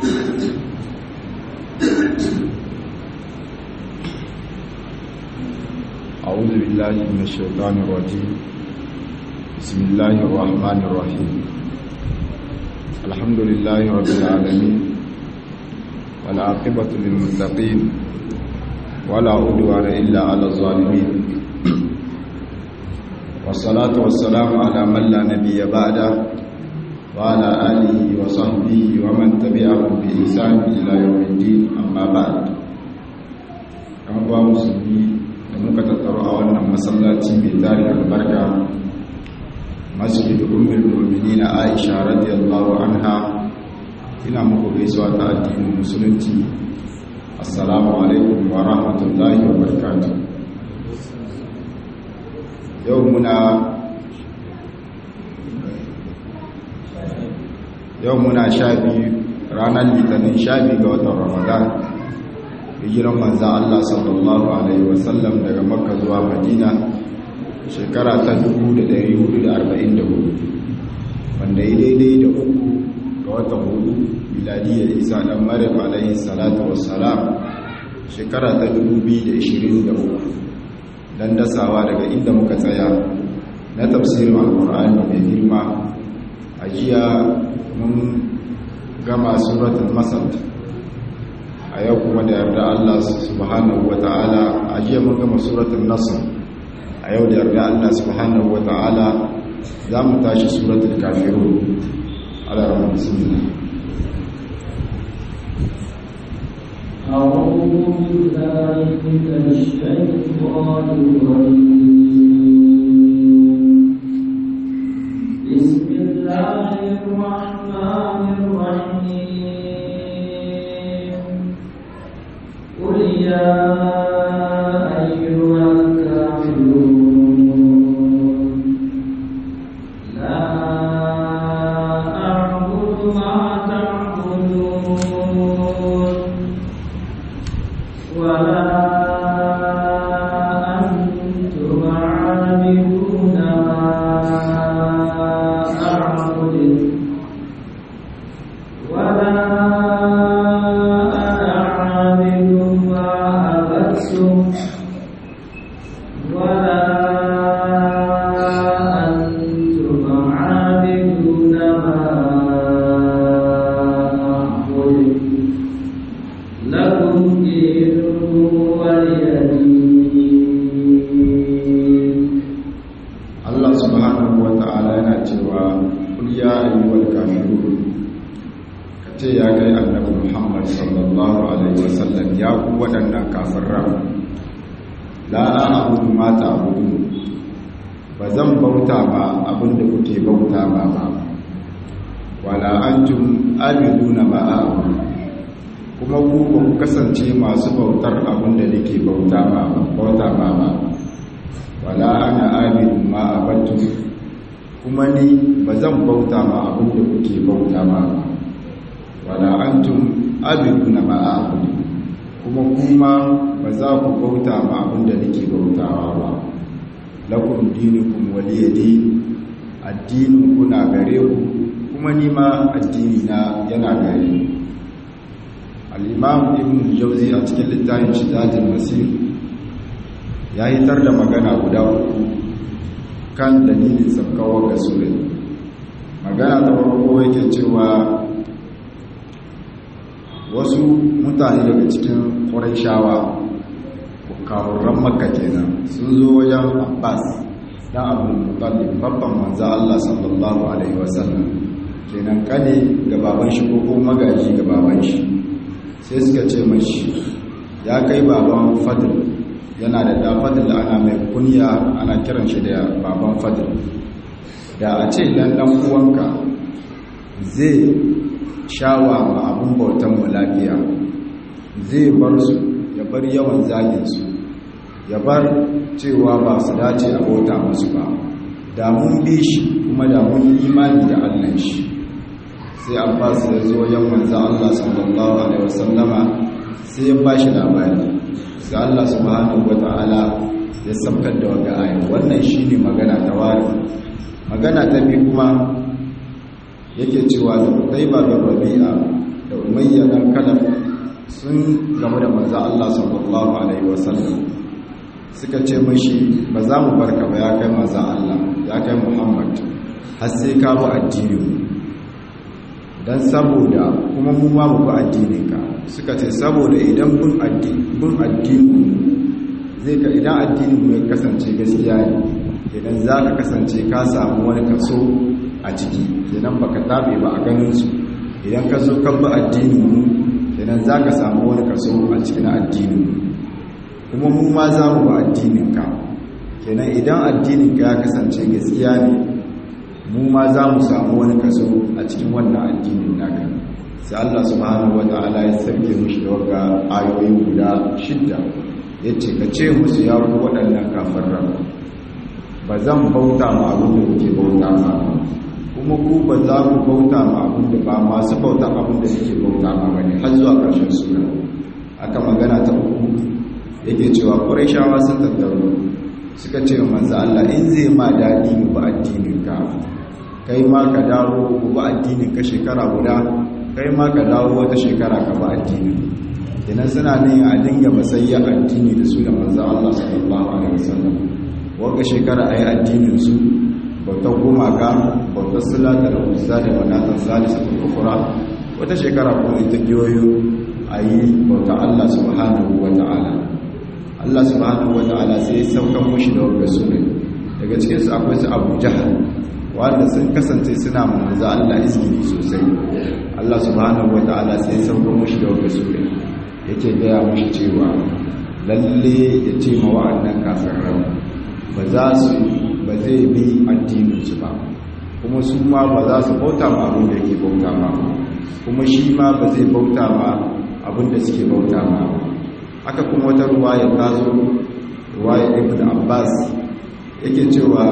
أعوذ بالله من الشيطان الرجيم بسم الله الرحمن الرحيم الحمد لله رب العالمين والعاقبة للمتقين ولا عدوان إلا على الظالمين والصلاة والسلام على من لا نبي بعده وعلى آله وصحبه ومن تبعهم بإحسان إلى يوم الدين أما بعد أما مسلمين da muka tattaro a wannan masallaci mai tari albarka masjid ummul mu'minin Aisha radiyallahu anha ina muku gaisuwa ta addinin musulunci assalamu alaikum wa rahmatullahi wa barakatuh yau muna yau muna sha biyu ranar litinin sha biyu ga watan ramadan hijiran manza Allah sallallahu Alaihi wasallam daga makka zuwa madina shekara ta 1444 wanda yi daidai da uku ga watan hudu miladiyar isa dan maryam alaihi salatu wassalam shekara ta 2023 dan dasawa daga inda muka tsaya na tafsirin alkur'ani mai girma a jiya mun gama suratul masad a yau kuma da yarda Allah subhanahu wa ta'ala a jiya mun gama suratul nasr a yau da yarda Allah subhanahu wa ta'ala za mu tashi suratul kafirun ala rahman bismillah أعوذ بالله من الشيطان الرجيم بسم الله الرحمن الرحيم قل يا أيها الكافرون لا أعبد ما تعبدون ولا أنتم عابدون ما أعبد ولا أنا عابد ما عبدتم ولا أنتم عابدون ما أعبد لكم دينكم ولي دين Allah subhanahu wa ta'ala yana cewa kul ya ayyuhal kafirun kace ya kai annabi Muhammad sallallahu alaihi wasallam ya ku wadannan kafiran la a'budu ma ta'budun bazan bauta ba abinda kuke bauta ba ba wala antum abiduna ma a'budu kuma ku ba ku kasance masu bautar abinda nake bauta ba bauta ba ba wala ana abidun ma abattu kuma ni ba zan bauta ma abin da kuke bauta ma ba wala antum abiduna ma abudu kuma kuma ba za ku bauta ma abin da nake bautawa ba lakum dinukum waliyadi addinin kuna gare ku kuma ni ma addini na yana gare ni al-imam ibn jawzi a cikin littafin shiddatul masir ya hitar da magana guda uku kan dalilin sabkawar ga sura magana ta farko yake cewa wasu mutane daga cikin shawa, kawurran makka kenan sun zo wajen abbas dan abdul mutallib babban manzo Allah sallallahu alaihi wasallam kenan kane ga baban shi ko ko magaji ga baban shi sai suka ce mashi ya kai baban fadl yana da dafadin da ana mai kunya ana kiran shi da baban fadil da a ce dan dan uwanka zai shawa ma abun bautan mu lafiya zai bar su ya bar yawan zagin su ya bar cewa ba su dace a bauta musu ba da mun bi shi kuma da mun yi imani da Allah shi sai Abbas ya zo yan manzo Allah sallallahu alaihi wasallama sai ya bashi labari sai Allah subhanahu wata'ala ya sabkar da wanga aya wannan shine magana ta wari magana ta bi kuma yake cewa da Qutayba bin Rabi'a da umayya dan kalaf sun game da manzo Allah sallallahu alaihi wasallam suka ce mashi ba za mu barka ba ya kai manzo Allah ya kai Muhammad har sai ka bi addini dan saboda kuma mu ma mu bi addinin ka suka ce saboda idan bin addini bin addini zai ka idan addinin mu ya kasance gaskiya ne idan za ka kasance ka samu wani kaso a ciki idan baka tabe ba a ganin su idan ka zo kan bi addinin mu idan za ka samu wani kaso a cikin addinin kuma mu ma za mu ba addinin ka kenan idan addinin ka ya kasance gaskiya ne mu ma za mu samu wani kaso a cikin wannan addinin naka sai Allah subhanahu wata'ala ya sarke mushi da waga ayoyi guda shidda yace ka ce musu ya ku waɗannan kafiran ba zan bauta ma abin da kuke bauta ma kuma ku ba za ku bauta ma abin da ba masu bauta abin da suke bauta ma bane har zuwa ƙarshen sura aka magana ta uku yake cewa ƙurayshawa sun tattaru suka ce wa manzo Allah in zai ma daɗi mu ba addinin ka kai ma ka dawo mu ba addinin ka shekara guda kai ma ka dawo wata shekara ka ba addinin idan suna ne a dinga masayya addini da su da manzo Allah sallallahu alaihi wasallam wanda shekara ayi addinin su bautar gumaka bautar silata da uzza da manatan salisa ta kufura wata shekara kuma ita giyoyo ayi bautar Allah subhanahu wa ta'ala Allah subhanahu wa ta'ala sai ya saukan mushi da wanda su ne daga cikin su akwai su Abu Jahal wanda sun kasance suna manzo Allah izgiri sosai Allah subhanahu wa ta'ala sai ya saukan mushi da wanda su ne yake gaya mushi cewa lalle ya ce ma wa'annan kafirai ba za su ba zai bi addininsu ba kuma su ma ba za su bauta ma abin da yake bauta ma kuma shi ma ba zai bauta ma abin da suke bauta ma haka kuma wata ruwaya ta zo ruwaya ibn abbas yake cewa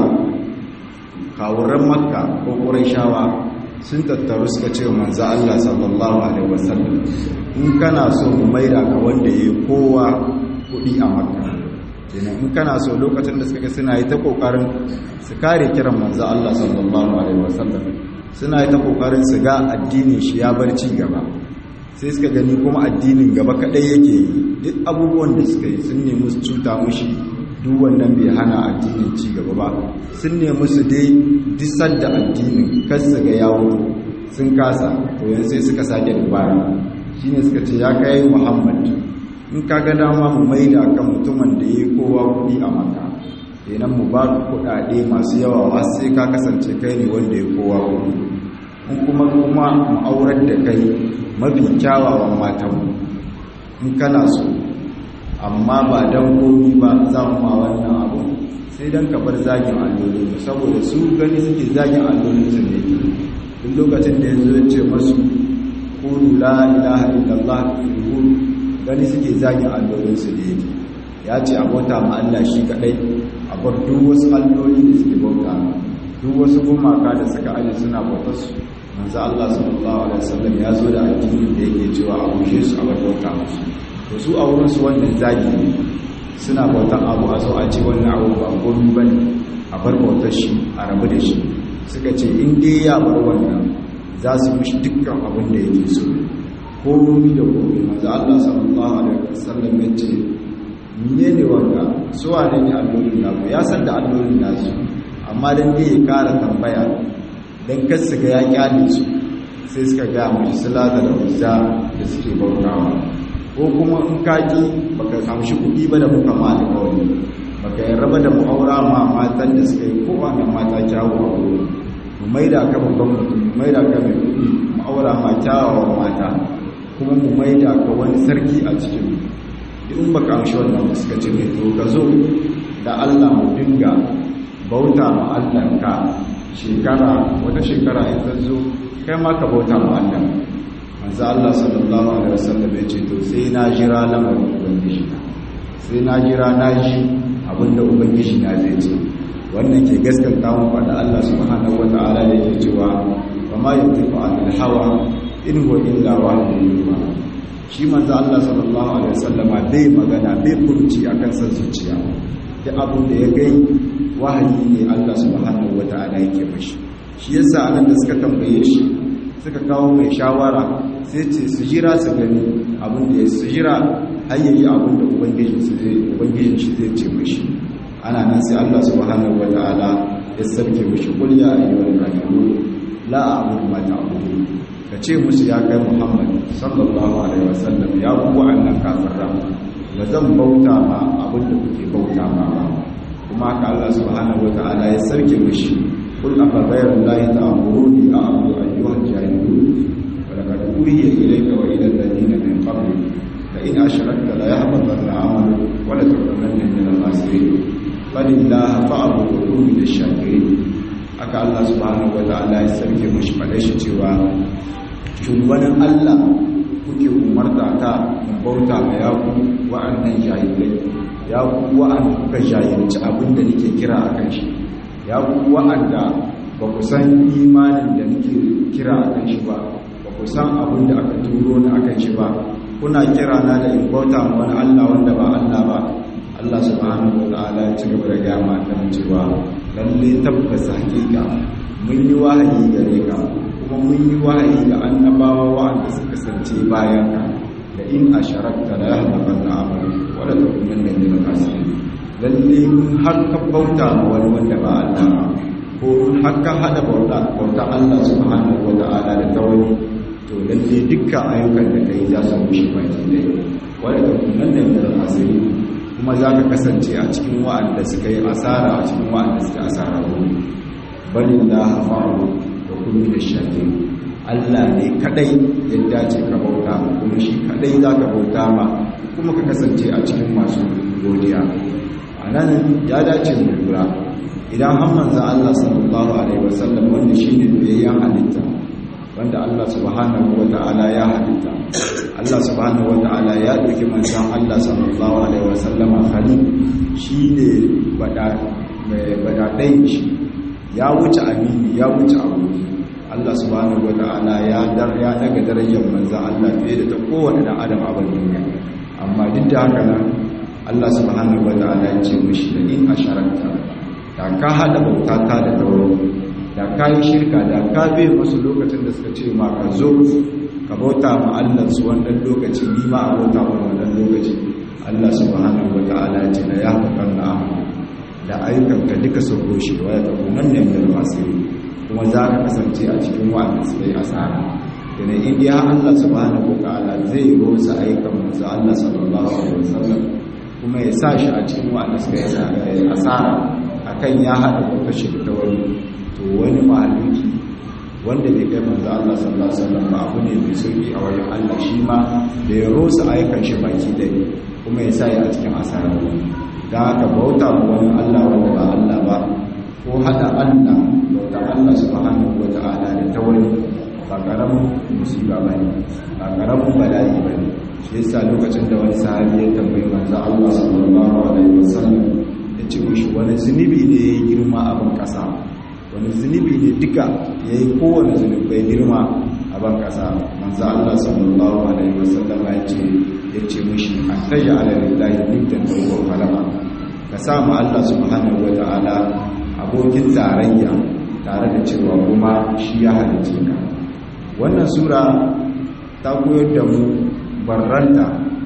kawuran makka ko ƙurayshawa sun tattaru suka ce manzo Allah sallallahu alaihi wasallam in kana so mu maida ka wanda yayi kowa kudi a makka kenan in kana so lokacin da suka ga suna yi ta kokarin su kare kiran manzo Allah sallallahu alaihi wasallam suna yi ta kokarin su ga addinin shi ya bar ci gaba sai suka gani kuma addinin gaba kadai yake yi duk abubuwan da suka yi sun nemi su cuta mushi duk wannan bai hana addinin ci gaba ba sun nemi su dai disar da addinin kar su ga yawo sun kasa to yanzu sai suka sake dubara shine suka ce ya kai Muhammad in ka ga dama mu maida kan mutumin da ya kowa kuɗi a maka kenan mu ba ku kuɗaɗe masu yawa har sai ka kasance kai ne wanda ya kowa kuɗi in kuma kuma mu aurar da kai mafi kyawawan matan in kana so amma ba dan komi ba za mu ma wannan abu sai dan ka bar zagin allolin saboda su gani suke zagin allolin su ne duk lokacin da yanzu ya ce masu qulu la ilaha illallah tuflihun gani suke zagin allolinsu da yake ya ce a bauta ma Allah shi kadai a bar duk wasu alloli da suke bauta duk wasu gumaka da suka aje suna bautar su manzo Allah sallallahu alaihi wasallam ya zo da addini da yake cewa a bushe su a bar bauta musu to su a wurin su wannan zagi ne suna bautan abu a zo a ce wannan abu ba gomi bane a bar bautar shi a rabu da shi suka ce in dai ya bar wannan za su mishi dukkan abin da yake so komi da komi manzo Allah sallallahu alaihi wasallam ya ce menene wanda su wane ne allolin naku ya san da allolin nasu amma dan dai ya kara tambaya dan kar su ga ya kyale su sai suka ga mu salata da uzza da suke bautawa ko kuma in kaji baka kamshi kuɗi ba da muka ma alƙawari baka yi raba da mu'aura ma matan da suka yi kowane mata kyawu a wuri mu maida ka babban mutum mu maida ka mai kuɗi mu'aura ma kyawawan mata kuma mu maida ka wani sarki a cikin in ba ka amshi wannan suka ce mai to ka zo da Allah mu dinga bauta ma Allah ka shekara wata shekara in ta zo kai ma ka bauta ma Allah manzo Allah sallallahu alaihi wasallam ya ce to sai na jira lamarin ubangiji na sai na jira na ji abinda ubangiji na zai ce wannan ke gaskanta mu faɗa Allah subhanahu wataala da yake cewa wa ma yantiqu anil hawa in huwa illa wahyun yuha shi manzo Allah sallallahu alaihi wasallama bai magana bai furci akan san zuciya da abin da ya gai wahayi ne Allah subhanahu wataala yake mashi shi yasa anan da suka tambaye shi suka kawo mai shawara sai ce su jira su gani abin da ya su jira har yayi abin da ubangijin shi zai ce mashi ana nan sai Allah subhanahu wataala ya sarke mashi qul ya ayyuhal kafirun la a'budu ma ta'budun ka ce musu ya kai Muhammad sallallahu alaihi wasallam ya ku annan kafiran ba zan bauta ma abin da kuke bauta ma ba kuma haka Allah subhanahu wataala ya sarke mashi قل أفغير الله تأمروني أعبد أيها الجاهلون ولقد أوحي إليك وإلى الذين من قبلك لئن أشركت ليحبطن عملك ولتكونن من الخاسرين بل الله فاعبد وكن من الشاكرين haka Allah subhanahu wa ta'ala ya sarke mashi faɗe shi cewa shugabanin Allah kuke umarta ta in bauta ma ya ku wa'annan jahilai ya ku wa'anda kuka jahilci abin da nake kira a kan shi ya ku wa'anda ba ku san imanin da nake kira a kan shi ba ba ku san abin da aka turo ni a kan shi ba kuna kira na da in bauta ma wani Allah wanda ba Allah ba Allah subhanahu wa ta'ala ya ci gaba da gaya ma kan cewa lalle tabbas hakika mun yi wahayi gare ka kuma mun yi wahayi ga annabawa wa'anda suka kasance bayan ka da in asharakta la yahdabanna amalu wa la takunanna min al-khasirin lalle in har ka bauta ma wani wanda ba Allah ba ko har ka hada bauta bauta Allah subhanahu wa ta'ala da ta wani to lalle dukkan ayyukan da kai za su rushe baki dai wa la takunanna min al-khasirin kuma za ka kasance a cikin wa'anda suka yi asara a cikin wa'anda suka asara wani balin da hafaru da kuma da shafi Allah ne kadai ya dace ka bauta kuma shi kadai za ka bauta ma kuma ka kasance a cikin masu godiya a nan ya dace mu lura idan har manzan Allah sallallahu alaihi wasallam wanda shi ne biyayyen halitta wanda Allah subhanahu wa ta'ala ya halitta Allah subhanahu wa ta'ala ya ɗauki manzan Allah sallallahu alaihi wasallam khalil shi ne badaɗayin shi ya wuce amini ya wuce aboki Allah subhanahu wa ta'ala ya daga darajar manzan Allah fiye da ta kowane ɗan adam a duniya amma duk da haka nan Allah subhanahu wa ta'ala ya ce mashi da in asharakta da ka haɗa bauta ta da tauro da ka yi shirka da ka bai masu lokacin da suka ce ma ka zo ka bauta ma Allah su wannan lokaci ni ma a bauta ma wannan lokaci Allah subhanahu wa ta'ala ya ce da ya haƙar na amalu da ayyukanka duka sun roshe wa ya tafi nan ne mai masiri kuma za ka kasance a cikin wa'anda suka yi asara yana indiya Allah subhanahu wa ta'ala zai rosa ayyukan manzo Allah sallallahu alaihi wasallam kuma ya sa shi a cikin wa'anda suka yi asara akan ya haɗa kuka shirka wani to wani mahaluki wanda bai kai manzo Allah sallallahu alaihi wasallam ba abu ne mai sauki a wajen Allah shi ma da ya rosa ayyukan shi baki dai kuma ya sa ya a cikin asara da haka bauta wani Allah wanda ba Allah ba ko hada Allah bauta Allah subhanahu wata'ala da ta wani ba karamin musiba bane ba karamin bala'i bane shi yasa lokacin da wani sahabi ya tambayi manzo Allah sallallahu alaihi wasallam ya ce mishi wani zunubi ne ya girma a ban kasa wani zunubi ne duka ya yi kowane zunubai girma a ban kasa manzo Allah sallallahu alaihi wasallam ya ce ya ce mishi an taja ala lillahi niddan wa huwa khalaqa ka samu Allah subhanahu wata'ala abokin tarayya tare da cewa kuma shi ya halice ka wannan sura ta koyar da mu barranta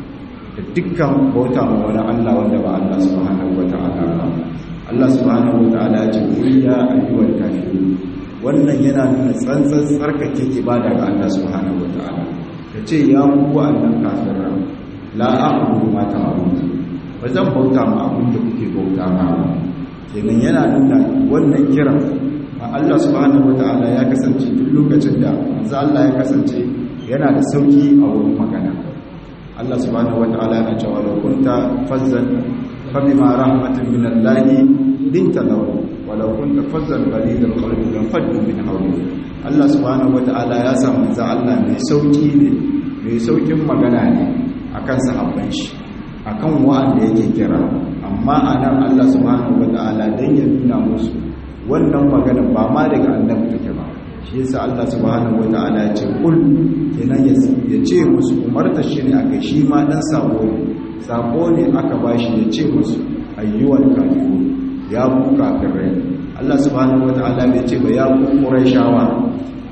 da dukkan bauta ma wani Allah wanda ba Allah subhanahu wata'ala ba Allah subhanahu wata'ala ya ce ya ayyuhal kafirun wannan yana nuna tsantsan tsarkake ibada ga Allah subhanahu wata'ala ka ce ya ku annan kafiran la a'budu ma ta'budu ba zan bauta ma abin da kuke bauta ma ba kenan yana nuna wannan kiran a Allah subhanahu wataala ya kasance duk lokacin da manzo Allah ya kasance yana da sauki a wurin magana Allah subhanahu wataala yana cewa law kunta fazzan fa bima rahmatin min Allah linta lahu wa law kunta fazzan ghalid al-qalbi lam faddu min hawli Allah subhanahu wataala ya sa manzo Allah mai sauki ne mai saukin magana ne akan sahabban shi akan wa'anda yake kira amma anan Allah subhanahu wataala dan ya nuna musu wannan magana ba ma daga annabi take ba shi yasa Allah subhanahu wataala ya ce kul kenan ya ce musu umarta shi ne akai shi ma dan sako ne sako ne aka bashi ya ce musu ayyuwal kafirun ya ku kafirai Allah subhanahu wataala bai ce ba ya ku quraishawa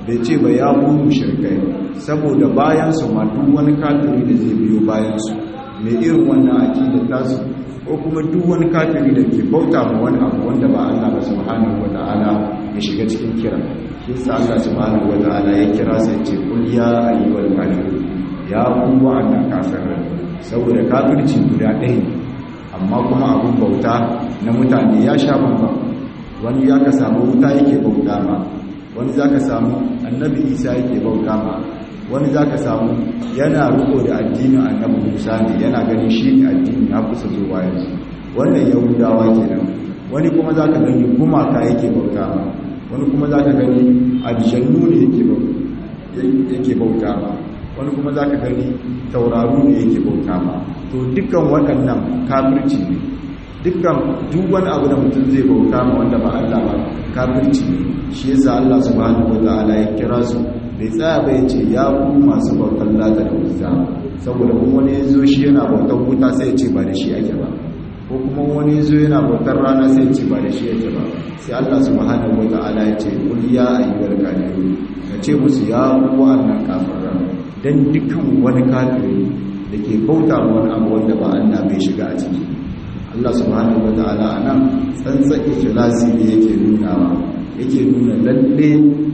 bai ce ba ya ku mushrikai saboda bayan su ma duk wani kafiri da zai biyo bayan su mai irin wannan aqida tasu ko kuma duk wani kafiri da ke bauta ma wani abu wanda ba Allah ba subhanahu wataala ya shiga cikin kira shi sa Allah subhanahu wataala ya kira sai ce kul ya ayyuhal kafirun ya ku wa'annan kafirai saboda kafirci guda ɗaya ne amma kuma abun bauta na mutane ya sha bambam wani ya ka samu wuta yake bauta ma wani za ka samu annabi isa yake bauta ma wani za ka samu yana riko da addinin annabi musa ne yana ganin shi ne addini na kusa zuwa yanzu wannan yahudawa kenan wani kuma za ka gani gumaka yake bauta ma wani kuma za ka gani aljannu ne yake bauta ma wani kuma za ka gani tauraru ne yake bauta ma to dukkan waɗannan kafirci ne dukkan duk wani abu da mutum zai bauta ma wanda ba Allah ba kafirci ne shi yasa Allah subhanahu wataala ya kira su bai tsaya ba ya ce ya ku masu bautar lata da wuta saboda kuma wani ya zo shi yana bautar wuta sai ya ce ba da shi ake ba ko kuma wani ya zo yana bautar rana sai ya ce ba da shi ake ba sai Allah subhanahu wataala ya ce kul ya ayyuhal kafirun ka ce musu ya ku wa'annan kafiran dan dukkan wani kafiri da ke bauta wani abu wanda ba Allah bai shiga a ciki Allah subhanahu wata'ala anan tsantsan ikhlasi ne yake nunawa yake nuna lalle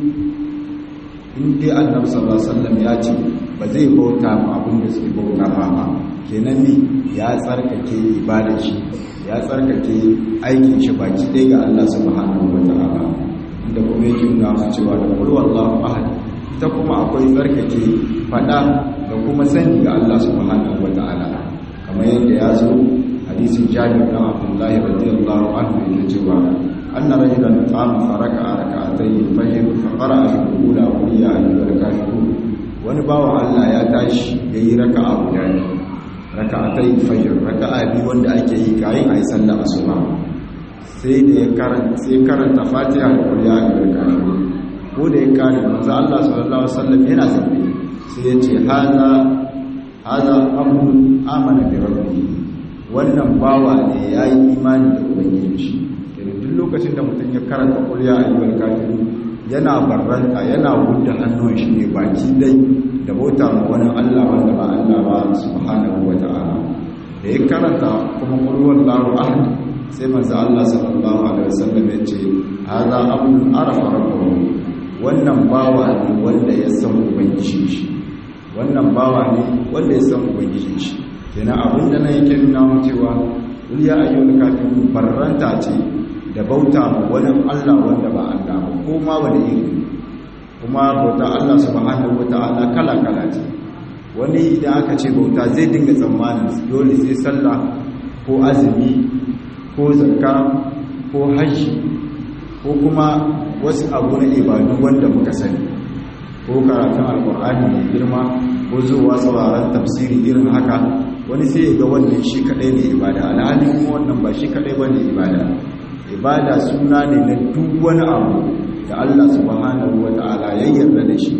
in dai Annabi sallallahu alaihi wasallam ya ce ba zai bauta ma abin da suke bauta ma ba kenan ne ya tsarkake ibadar shi ya tsarkake aikin shi baki ɗaya ga Allah subhanahu wata'ala inda kuma yake nuna mu cewa da qul wallahu ahad ita kuma akwai tsarkake fada da kuma sani ga Allah subhanahu wata'ala kamar yadda ya zo hadisin jabir bin abdullah radiyallahu anhu yake cewa anna rajulan qama faraka rak'atayn fajr fa qara'a fi al-ula qul ya ayyuhal kafirun wani bawan Allah ya tashi yayi raka'a guda ne rak'atayn fajr raka'a biyu wanda ake yi kayan ayi sallar asuba sai da ya karanta sai karanta fatiha da qul ya ayyuhal kafirun ko da ya kare manzo Allah sallallahu alaihi wasallam yana zambe sai ya ce hada hada amrun amana bi rabbihi wannan bawa ne yayi imani da ubangiji shi kenan duk lokacin da mutum ya karanta qul ya ayyuhal kafirun yana barranta yana gudda hannun shi ne baki dai da bauta ma wani Allah wanda ba Allah ba subhanahu wata'ala da ya karanta kuma qul huwallahu ahad sai manzo Allah sallallahu alaihi wasallam ya ce hada amrun arafa rabbahu wannan bawa ne wanda ya san ubangiji shi wannan bawa ne wanda ya san ubangiji shi kenan abinda na yake nuna mu cewa kul ya ayyuhal kafirun barranta ce da bauta ma wani Allah wanda ba Allah ba ko ma wani iri kuma bauta Allah subhanahu wataala kala kala ce wani idan aka ce bauta zai dinga tsammanin dole sai sallah ko azumi ko zakka ko hajji ko kuma wasu abu na ibadu wanda muka sani ko karatun alkur'ani mai girma ko zuwa sauraron tafsiri irin haka wani sai ya ga wannan shi kadai ne ibada alhali kuma wannan ba shi kadai bane ibada ibada suna ne na duk wani abu da Allah subhanahu wata'ala ya yarda da shi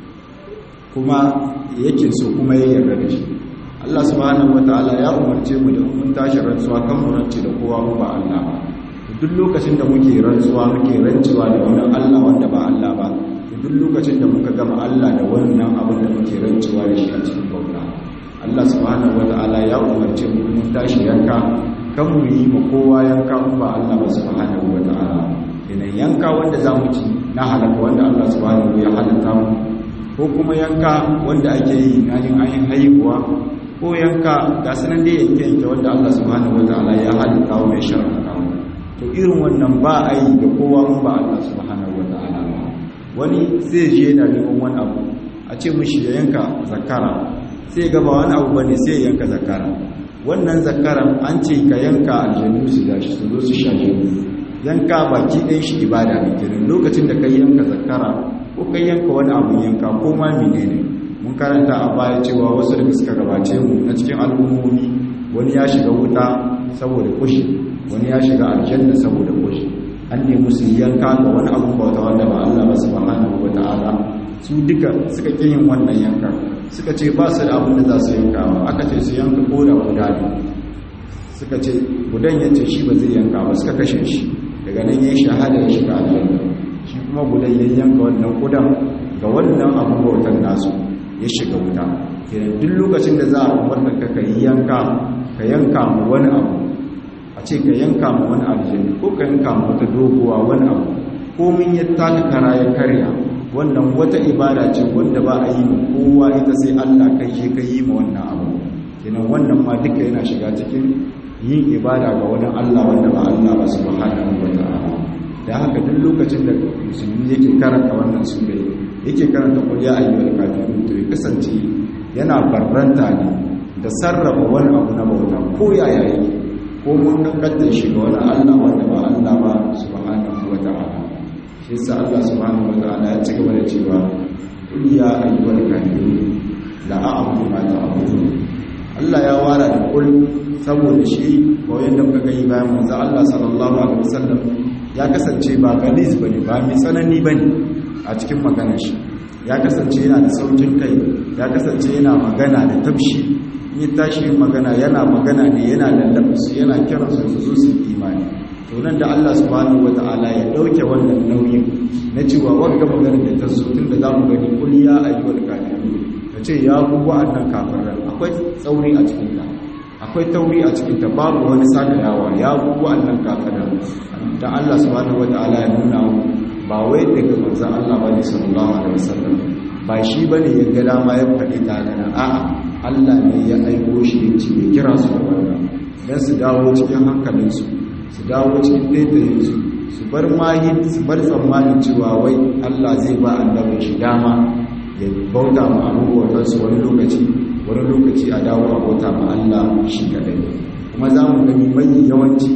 kuma yake so kuma ya yarda da shi Allah subhanahu wata'ala ya umarce mu da mun tashi rantsuwa kan mu rance da kowa mu ba Allah ba duk lokacin da muke rantsuwa muke rancewa da wani Allah wanda ba Allah ba duk lokacin da muka gama Allah da wannan abin da muke rancewa da shi a cikin bauta Allah subhanahu wata'ala ya umarce mu mun tashi yanka kan mu yi ma kowa yanka mu ba Allah ba subhanahu wata'ala kenan yanka wanda zamu ci na halaka wanda Allah subhanahu ya halatta mu ko kuma yanka wanda ake yi na yin ayin haihuwa ko yanka ga sanan dai yanke yanke wanda Allah subhanahu wata'ala ya halatta mu ya shar'a mu to irin wannan ba a yi da kowa mun ba Allah subhanahu wata'ala ba wani sai je yana neman wani abu a ce mishi ya yanka zakara sai ga ba wani abu bane sai ya yanka zakara wannan zakaran an ce ka yanka aljannu su gashi su zo su shaje yanka baki ɗayan shi ibada ne kenan lokacin da kai yanka zakara ko kai yanka wani abu yanka ko ma menene mun karanta a baya cewa wasu da suka gabace mu na cikin al'ummomi wani ya shiga wuta saboda kushi wani ya shiga aljanna saboda kushi an nemi su yanka ga wani abun bauta wanda ba Allah ba subhanahu wata'ala su duka suka ƙi yin wannan yankan suka ce ba su da abin da za su yanka ba aka ce su yanka koda guda ne suka ce gudan ya ce shi ba zai yanka ba suka kashe shi daga nan ya yi shahada ya shiga aljanna shi kuma gudan ya yanka wannan kudan ga wannan abin bautan nasu ya shiga wuta kenan duk lokacin da za a umarta ka ka yanka ka yanka mu wani abu a ce ka yanka mu wani aljini ko ka yanka mu wata doguwa wani abu komin ya taka kara ya karya wannan wata ibada ce wanda ba a yi ma kowa ita sai Allah kai shi ka yi ma wannan abu kenan wannan ma duka yana shiga cikin yin ibada ga wani Allah wanda ba Allah ba subhanahu wa ta'ala da haka duk lokacin da musulmi yake karanta wannan sura yake karanta qul ya ayyuhal kafirun to ya kasance yana barranta ne da sarrafa wani abu na bauta ko yaya yake ko mun kankanta shi ga wani Allah wanda ba Allah ba subhanahu wa ta'ala shi yasa Allah subhanahu wa ta'ala ya ci gaba da cewa qul ya ayyuhal kafirun la a'budu ma ta'budun Allah ya wara da kul saboda shi koyon da muka gani bayan manzo Allah sallallahu alaihi wasallam ya kasance ba galis bane ba mai tsanani bane a cikin maganar shi ya kasance yana da saukin kai ya kasance yana magana da tabshi in ya tashi magana yana magana ne yana lallabsu yana kiran su su zo su imani to nan da Allah subhanahu wataala ya dauke wannan nauyin na cewa wanda maganar da ta zo tunda zamu gani kul ya ayyuhal kafirun kace ya ku wa'annan kafiran akwai tsauri a cikin ta akwai tauri a cikin ta babu wani sakayawa ya ku wa'annan kafiran dan Allah subhanahu wataala ya nuna ba wai daga manzon Allah bane sallallahu alaihi wasallam ba shi bane ya ga dama ya faɗi ta gana a'a Allah ne ya aiko shi ya ce ya kira su da wannan dan su dawo cikin hankalinsu su dawo cikin taitayinsu su bar mahi su bar tsammanin cewa wai Allah zai ba annabin shi dama ya bauta ma abubuwan su wani lokaci wani lokaci a dawo a bauta ma Allah shi kadai kuma za mu gani mai yawanci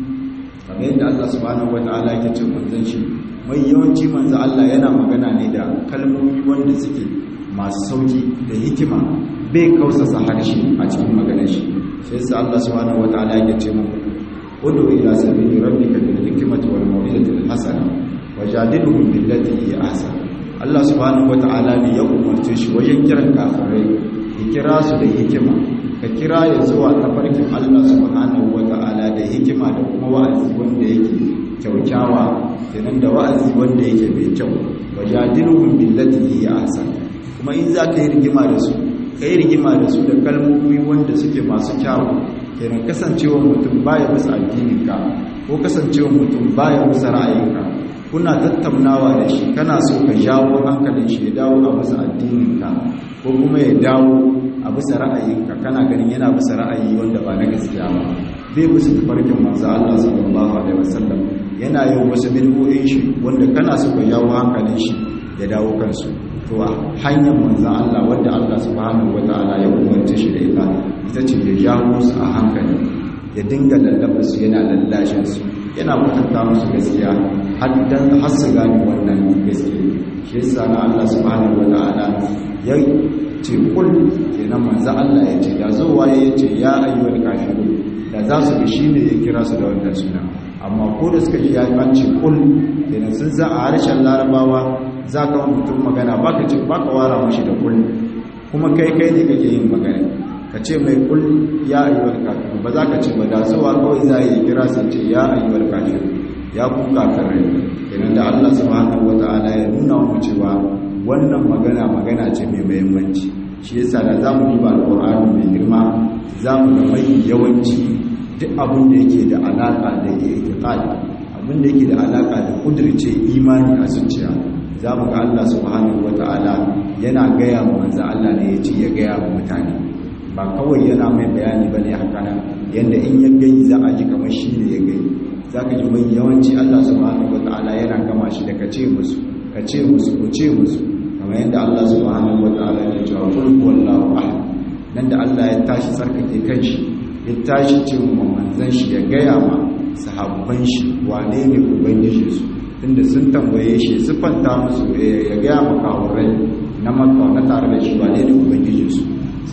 kamar yadda Allah subhanahu wataala yake ce manzon shi mai yawanci manzo Allah yana magana ne da kalmomi wanda suke masu sauki da hikima bai kausasa harshe a cikin maganar shi sai sa Allah subhanahu wataala yake ce mu udu ila sabili rabbika bil hikmati wal mau'izati al hasana wajadilhum billati hi ahsan Allah subhanahu wataala ne ya umarce shi wajen kiran kafirai ya kira su da hikima ka kira ya zuwa tafarkin Allah subhanahu wataala da hikima da kuma wa'azi wanda yake kyaukyawa kenan da wa'azi wanda yake mai kyau wajadilhum billati hi ahsan kuma in za ka yi rigima da su ka yi rigima da su da kalmomi wanda suke masu kyawu kenan kasancewa mutum baya musu addininka ko kasancewa mutum baya musu ra'ayinka kuna tattaunawa da shi kana so ka jawo hankalin shi ya dawo a bisa addininka ko kuma ya dawo a bisa ra'ayinka kana ganin yana bisa ra'ayi wanda ba na gaskiya ba bai bisa tafarkin manzo Allah sallallahu alaihi wasallam yana yin wasu bid'o'in shi wanda kana so ka jawo hankalin shi ya dawo kansu to a hanyar manzo Allah wanda Allah subhanahu wataala ya umarce shi da ita ita ce ya jawo su a hankali ya dinga lallaba su yana lallashin su yana kwatanta musu gaskiya har dan har su gane wannan gaskiya shi yasa na Allah subhanahu wataala ya ce kul kenan manzo Allah ya ce da zo waye ya ce ya ayyuhal kafirun da za su bi shine ya kira su da wannan suna amma ko da suka ji ya ce kul kenan sun za a harshen larabawa za ka mutum magana baka ce baka wara mashi da kul kuma kai kai ne kake yin magana ka ce mai kul ya ayyuhal kafirun ba za ka ce ba da zuwa kawai za yi kira sai ce ya ayyuhal kafirun ya ku kafirai kenan da Allah subhanahu wataala ya nuna mu cewa wannan magana magana ce mai muhimmanci shi yasa da zamu duba alqur'ani mai girma zamu ga mai yawanci duk abin da yake da alaka da i'tiqad abin da yake da alaka da kudirce imani a zuciya zamu ga Allah subhanahu wataala yana gaya mu manzo Allah ne ya ce ya gaya mu mutane ba kawai yana mai bayani bane haka nan yanda in ya gani za a ji kamar shi ne ya gani zaka ji mai yawanci Allah subhanahu wataala yana gama shi da kace musu kace musu ku ce musu kamar yadda Allah subhanahu wataala ya ce wa qul huwallahu ahad nan da Allah ya tashi sarkake kanshi ya tashi ce wa manzon shi ya gaya ma sahabban shi wane ne ubangiji su tunda sun tambaye shi sifanta musu ya gaya ma kawurai na makka na tare da shi wane ne ubangiji su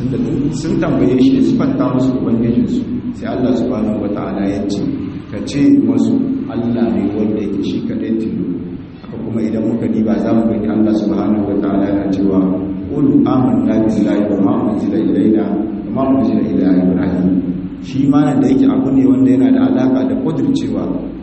sun tambaye shi sifanta musu ubangijin su sai Allah subhanahu wataala ya ce ka ce musu Allah ne wanda yake shi kadai tilo kuma idan muka diba za mu gani Allah subhanahu wa ta'ala yana cewa qul amanna billahi wa ma unzila ilayna wa ma unzila ila ibrahim shi ma nan da yake abu ne wanda yana da alaka da kudircewa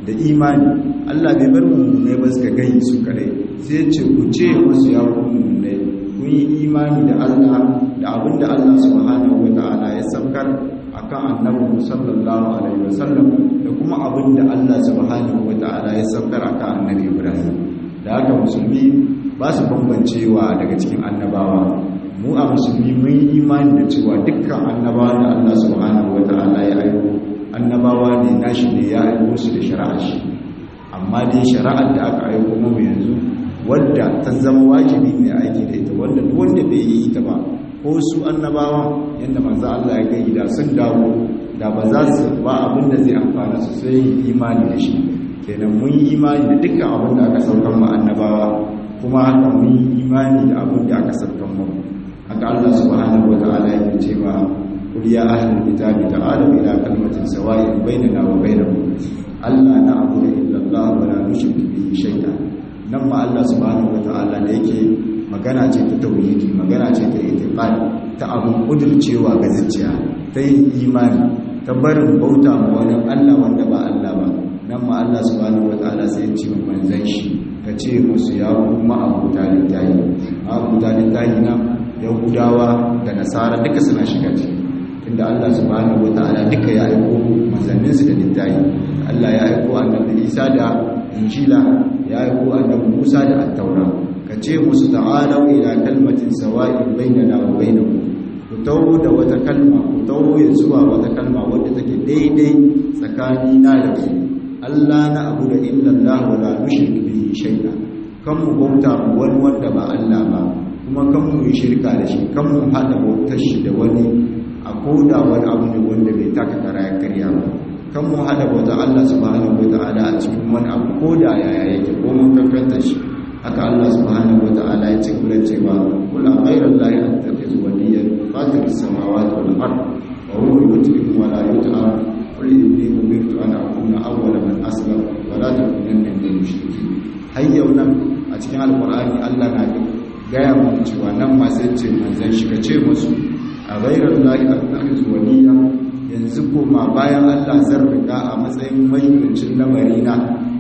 da imani Allah bai bar mummunai ba suka gani su kadai sai ce ku ce wasu ya ku mummunai kun yi imani da Allah da abin da Allah subhanahu wata'ala ya saukar akan annabi sallallahu alaihi wasallam da kuma abin da Allah subhanahu wata'ala ya saukar akan annabi Ibrahim da haka musulmi ba su bambancewa daga cikin annabawa mu a musulmi mun yi imani da cewa dukkan annabawa da Allah subhanahu wata'ala ya aiko annabawa ne nashi ne ya aiko su da shari'a shi amma dai shari'ar da aka aiko mu yanzu wadda ta zama wajibi ne aiki da ita wanda duk wanda bai yi ita ba ko su annabawa yanda manzo Allah ya gani da sun dawo da ba za su ba abin da zai amfana su sai imani da shi kenan mun yi imani da dukkan abin da aka saukar mu annabawa kuma haka mun yi imani da abin da aka saukar mu haka Allah subhanahu wataala yake cewa qul ya ahlul kitabi ta'alu ila kalimatin sawa'in bainana wa bainakum alla na'budu illa Allah wa la nushriku bihi shay'an nan ma Allah subhanahu wataala da yake magana ce ta tauhidi magana ce ta itiqad ta abun kudurcewa ga zuciya ta yin imani ta barin bauta ma wani Allah wanda ba Allah ba nan ma Allah subhanahu wataala sai ya ce manzon shi ka ce musu ya kuma abuta littahi abuta littahi na yahudawa da nasara duka suna shiga ciki inda Allah subhanahu wataala duka ya aiko manzannin su da littahi Allah ya aiko annabi Isa da Injila ya aiko annabi Musa da At-Taura ka ce musu ta'alu ila kalmatin sawa'in bainana wa bainakum ku tawo da wata kalma ku tawo ya zuwa wata kalma wadda take daidai tsakani na da ku Allah na abu da illa Allah wa la nushrik bihi shay'a kan mu bauta mu wani wanda ba Allah ba kuma kan mu yi shirka da shi kan mu hada bautar shi da wani a koda wani abu ne wanda bai taka kara ya karya ba kan mu hada bautar Allah subhanahu wataala a cikin wani abu koda yaya yake ko mun kankanta shi haka Allah subhanahu wataala ya ce kula cewa kula ghayra allahi attakhidhu waliyan fatir as-samawati wal ard wa huwa yut'imu wa la yut'am qul inni umirtu an akuna awwala man aslama wa la takunanna minal mushrikeen hayyau nan a cikin alqur'ani Allah na gaya mu cewa nan ma sai ce manzon shi kace musu a ghayra allahi attakhidhu waliyan yanzu koma bayan Allah zan riga a matsayin mayyucin lamarina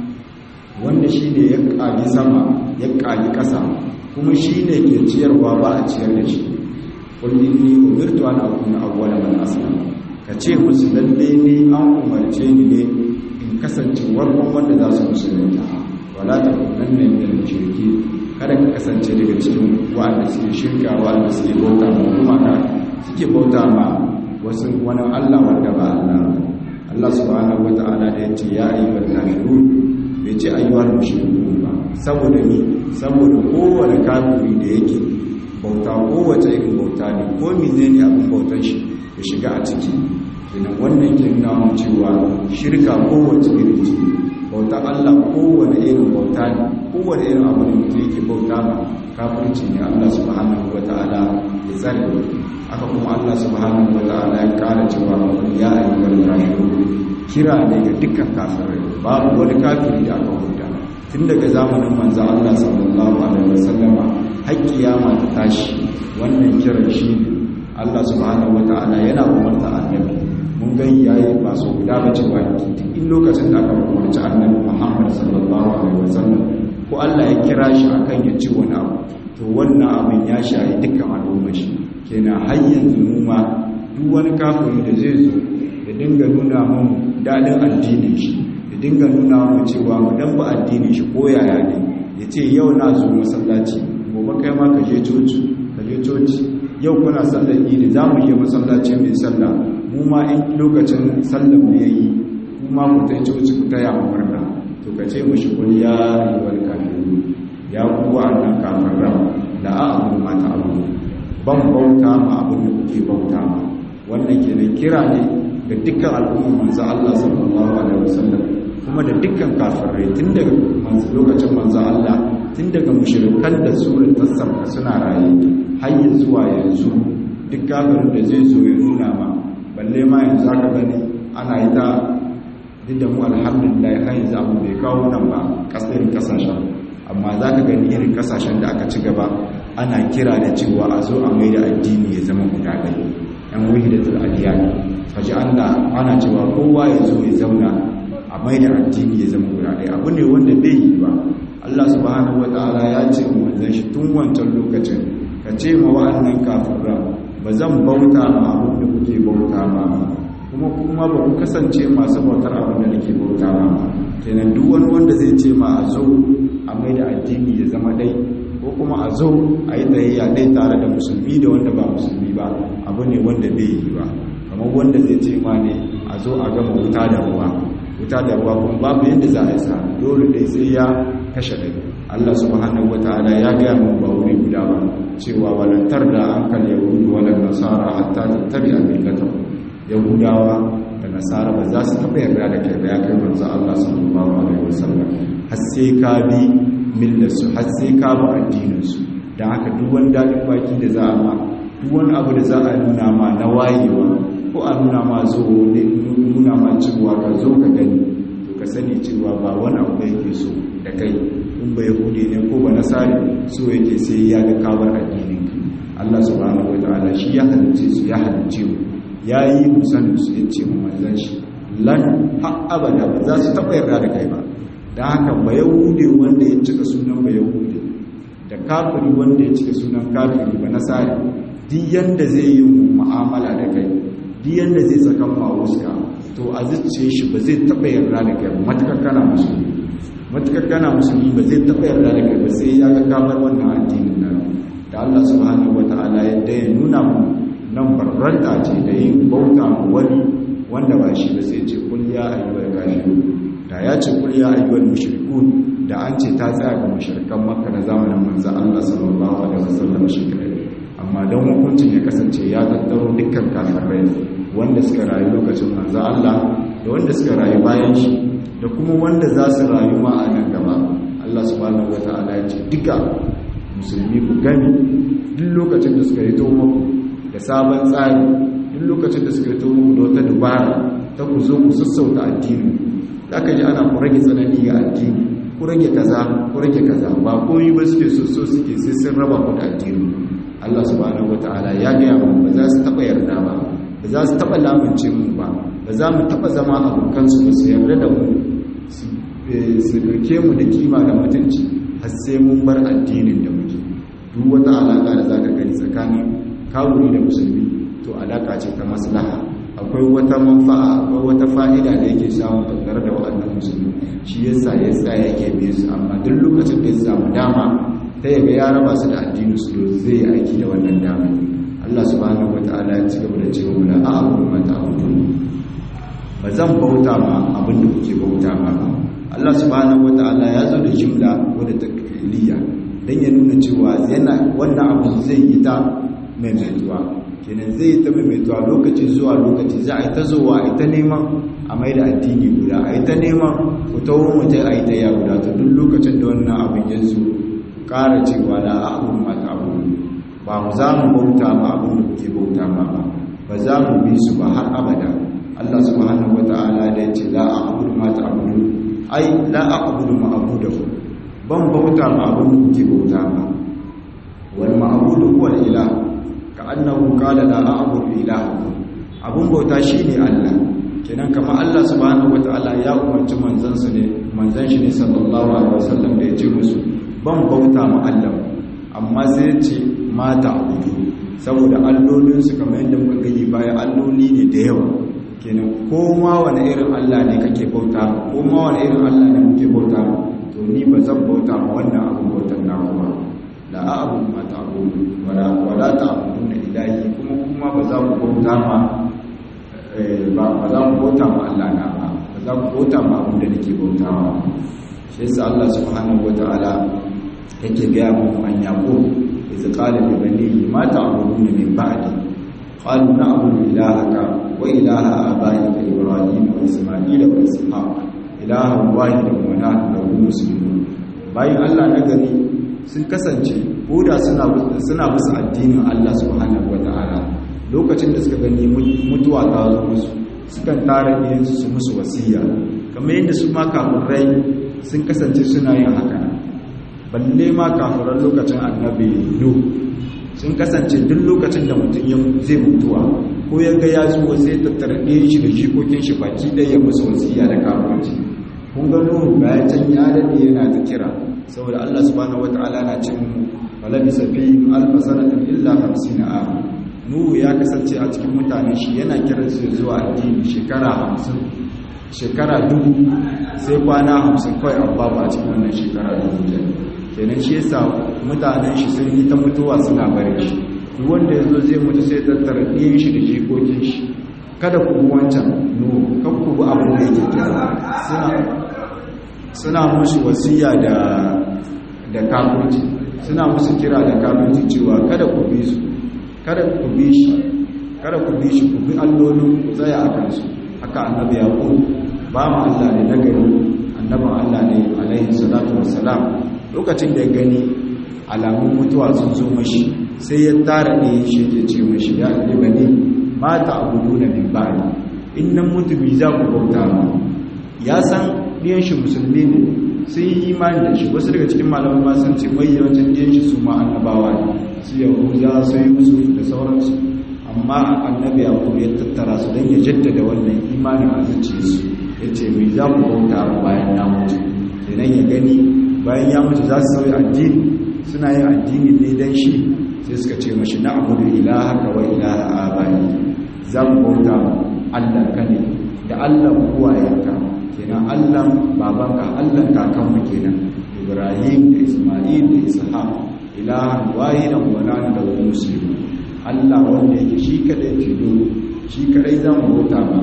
wanda shi ne ya ƙagi sama ya ƙagi ƙasa kuma shi ne ke ciyarwa ba a ciyar da shi kullum ni umirtu an akuna awwala man aslama ka ce musu lalle ne an umarce ni ne in kasance warkon wanda za su musulunta wala ta kunan nan da mushriki kada ka kasance daga cikin wa'anda suke shirka wa'anda suke bauta ma gumaka suke bauta ma wasu wani Allah wanda ba Allah Allah subhanahu wata'ala da ya ce ya ayyuhal kafirun bai ce ayyuhal mushrikun ba saboda ni saboda kowane kafiri da yake bauta kowace irin bauta ne ko menene abin bautar shi ya shiga a ciki kenan wannan ke nuna mu cewa shirka kowace irin ce bauta Allah kowane irin bauta ne kowane irin abu da mutum yake bauta ma kafirci ne Allah subhanahu wataala ya tsare haka kuma Allah subhanahu wataala ya kara cewa ya ayyuhal kafirun kira ne ga dukkan kafirai babu wani kafiri da aka huta tun daga zamanin manzo Allah sallallahu alaihi wasallama har kiyama ta tashi wannan kiran shi Allah subhanahu wataala yana umarta annabi mun ga yayi ba so guda ba cewa in lokacin da aka umarci annabi Muhammad sallallahu alaihi wasallam ko Allah ya kira shi akan ya ci wani abu to wannan abin ya shayi dukkan al'umma shi kenan har yanzu mu ma duk wani kafiri da zai zo ya dinga nuna mun daɗin addinin shi ya dinga nuna mu cewa mu dan ba addinin shi ko yaya ne ya ce yau na zo masallaci gobe kai ma ka je coci ka je coci yau kuna sallar idi za mu je masallaci mai sallah mu ma in lokacin sallar mu yayi mu ma ku tai coci ku taya mu murna to ka ce mushi kul ya ayyuhal kafirun ya kuwa annan kafiran la a'budu ma ta'budu ban bauta ma abin da kuke bauta ma wannan kenan kira ne ga dukkan al'ummar manzo Allah sallallahu alaihi wasallam kuma da dukkan kafirai tun daga manzo lokacin manzo Allah tun daga mushrikan da surar tasabba suna raye har zuwa yanzu duk kafirin da zai zo ya nuna ma balle ma yanzu aka gani ana yi ta duk da mu alhamdulillah har yanzu abu bai kawo nan ba kasar kasashen amma za ka gani irin kasashen da aka ci gaba ana kira da cewa a zo a mai da addini ya zama guda ɗaya yan wahidatul adiyan kaji Allah ana cewa kowa ya zo ya zauna a a mai da addini ya zama guda ɗaya abu ne wanda bai yi ba Allah subhanahu wata'ala ya ce wa manzon shi tun wancan lokacin ka ce ma wa'annan kafiran ba zan bauta ma abin da kuke bauta ma kuma kuma ba ku kasance masu bautar abin da nake bauta ma kenan duk wani wanda zai ce ma a zo a mai da addini ya zama ɗai ko kuma a zo a yi tsayayya ɗai tare da musulmi da wanda ba musulmi ba abu ne wanda bai yi ba kamar wanda zai ce ma ne a zo a gama wuta da ruwa wuta da ruwa kuma babu yadda za a yi sa dole dai sai ya kashe ɗai Allah subhanahu wataala ya gaya mu ba wuri guda ba cewa walantar da an kal yahudu wala nasara hatta tattabi a millatahu yahudawa da nasara ba za su taɓa yarda da kai ba ya kai manzo Allah sallallahu alaihi wasallam har sai ka bi millarsu har sai ka bi addininsu don haka duk wani daɗin baki da za a ma duk wani abu da za a nuna ma na wayewa ko a nuna ma zo ne nuna ma cewa ka zo ka gani to ka sani cewa ba wani abu da yake so da kai in ba yahudi ne ko ba nasari so yake sai ya ga kawar addinin Allah subhanahu wataala shi ya halicce su ya halicce mu ya yi musanin su ya ce mu manzan shi lan har abada ba za su taɓa yarda da kai ba da haka ba yahude wanda ya cika sunan ba yahude da kafiri wanda ya cika sunan kafiri ba nasari duk yanda zai yi mu'amala da kai duk yanda zai tsakan ma wuska to a zuciye shi ba zai taɓa yarda da kai matukar kana musulmi matukar kana musulmi ba zai taɓa yarda da kai ba sai ya ga kamar wannan addinin nan da Allah subhanahu wataala yadda ya nuna mu nan barranta ce da yin bauta mu wani wanda ba shi ba sai ce kul ya ayyuhal kafirun da ya ce kul ya ayyuhal mushrikun da an ce ta tsaya ga mushrikan makka na zamanin manzo Allah sallallahu alaihi wasallam shi kadai amma don hukuncin ya kasance ya tattaro dukkan kafirai wanda suka rayu lokacin manzo Allah da wanda suka rayu bayan shi da kuma wanda za su rayu ma a nan gaba Allah subhanahu wataala ya ce duka musulmi ku gani duk lokacin da suka yi to muku da sabon tsari duk lokacin da suka yi to muku da wata dubara ta ku zo ku sassauta addini za ka ji ana ku rage tsanani ga addini ku rage kaza ku rage kaza ba komai ba suke so so suke sai sun raba ku da addini Allah subhanahu wataala ya gaya mu ba za su taba yarda ba ba za su taba lamunce mu ba ba za mu taba zama abokan su ba su yarda da mu su dauke mu da kima da mutunci har sai mun bar addinin da muke duk wata alaka da zaka gani tsakanin kawuri da musulmi to alaka ce ta maslaha akwai wata manfa'a akwai wata fa'ida da yake samu tattare da waɗannan musulmi shi yasa ya sa yake biye su amma duk lokacin da ya samu dama ta yaga ya raba su da addinin su zai aiki da wannan dama Allah subhanahu wataala ya ci gaba da cewa la a'budu ma ta'budun ba zan bauta ma abin da kuke bauta ma Allah subhanahu wataala ya zo da jumla wadda ta kiliya dan ya nuna cewa yana wannan abu zai yi ta maimaituwa kenan zai ta maimaituwa lokaci zuwa lokaci za a yi ta zuwa a yi ta neman a mai da addini guda a yi ta neman ku ta wurin mutum a yi ta ya guda ta duk lokacin da wannan abin ya zo ƙara cewa la a abin mata abu ba mu za mu bauta ma abin da kuke bauta ma ba ba za mu bi su ba har abada Allah subhanahu wa ta'ala da ya ce la a abin mata abu ai la a abin ma abu da ku ban bauta ma abin da kuke bauta ma wal ma'budu huwa al-ilah annahu qala la a'budu ilahakum abun bauta shine Allah kenan kamar Allah subhanahu wataala ya umarci manzon sa ne manzon shi ne sallallahu alaihi wasallam da ya ce musu ban bauta ma Allah amma sai ya ce ma ta'budu saboda allolin su kamar yadda muka gani baya alloli ne da yawa kenan ko ma wani irin Allah ne kake bauta ko ma wani irin Allah ne muke bauta to ni ba zan bauta ma wannan abun bautar na ba la a'budu ma ta'budu wala wala ta'buduna ilahi kuma kuma ba za ku bauta ma ba ba za ku bauta ma Allah na ba ba za ku bauta ma abin da nake bautawa shi yasa Allah subhanahu wataala yake ga mu an yaqo iz qala li banihi ma ta'buduna min ba'di qalu na'budu ilahaka wa ilaha abaika ibrahim wa isma'ila wa ishaq ilahan wahidan wa nahnu lahu muslimun bayan Allah na gani sun kasance koda suna suna musu addinin Allah subhanahu wata'ala lokacin da suka gani mutuwa ta zo musu sukan tara iyansu su musu wasiya kamar yadda su ma kafirai sun kasance suna yin haka balle ma kafiran lokacin annabi nu sun kasance duk lokacin da mutum ya zai mutuwa ko ya ga ya zuwa sai tattara ɗayan shi da jikokin shi baki ɗaya ya musu wasiya da kafirci kun ga nuhu bayan can ya daɗe yana ta kira saboda Allah subhanahu wata'ala na cin falabi safi alfa sanatin illa hamsin a nuhu ya kasance a cikin mutane shi yana kiran su zuwa addini shekara hamsin shekara dubu sai kwana hamsin kawai an babu a cikin wannan shekara dubu kenan shi yasa mutanen shi sun yi ta mutuwa suna bare shi duk wanda ya zo zai mutu sai tattara ɗiyan shi da jikokin shi kada ku bi wancan no kan ku bi abin da yake kira suna suna musu wasiya da da kafirci suna musu kira da kafirci cewa kada ku bi su kada ku bi shi kada ku bi shi ku bi allolin ku tsaya a kansu haka annabi yaqub ba mu Allah ne nagari annabin Allah ne alaihi salatu wassalam lokacin da ya gani alamun mutuwa sun zo mashi sai ya tara ne shi ke ce mashi ya ibani mata abudu na min ba'di in nan mutu bi za ku bauta ma ya san ɗiyan shi musulmi ne sun yi imani da shi wasu daga cikin malaman ma sun ce mai yawancin ɗiyan shi su ma annabawa ne su yahuza su yi musu da sauransu amma annabi abu ya tattara su don ya jaddada wannan imanin a zuciyarsu ya ce mai za ku bauta bayan na mutu kenan ya gani bayan ya mutu za su sauya addini suna yin addini ne don shi sai suka ce mashi na abu da ilaha ka wa ilaha abayi za mu bauta allah ka ne da allah kuwayenka kenan allah babanka allah kakanmu kenan ibrahim da ismail da ishaq ilahan wahidan wa nanu da wani musulmi allah wanda yake shi kadai tilo shi kadai za mu bauta ma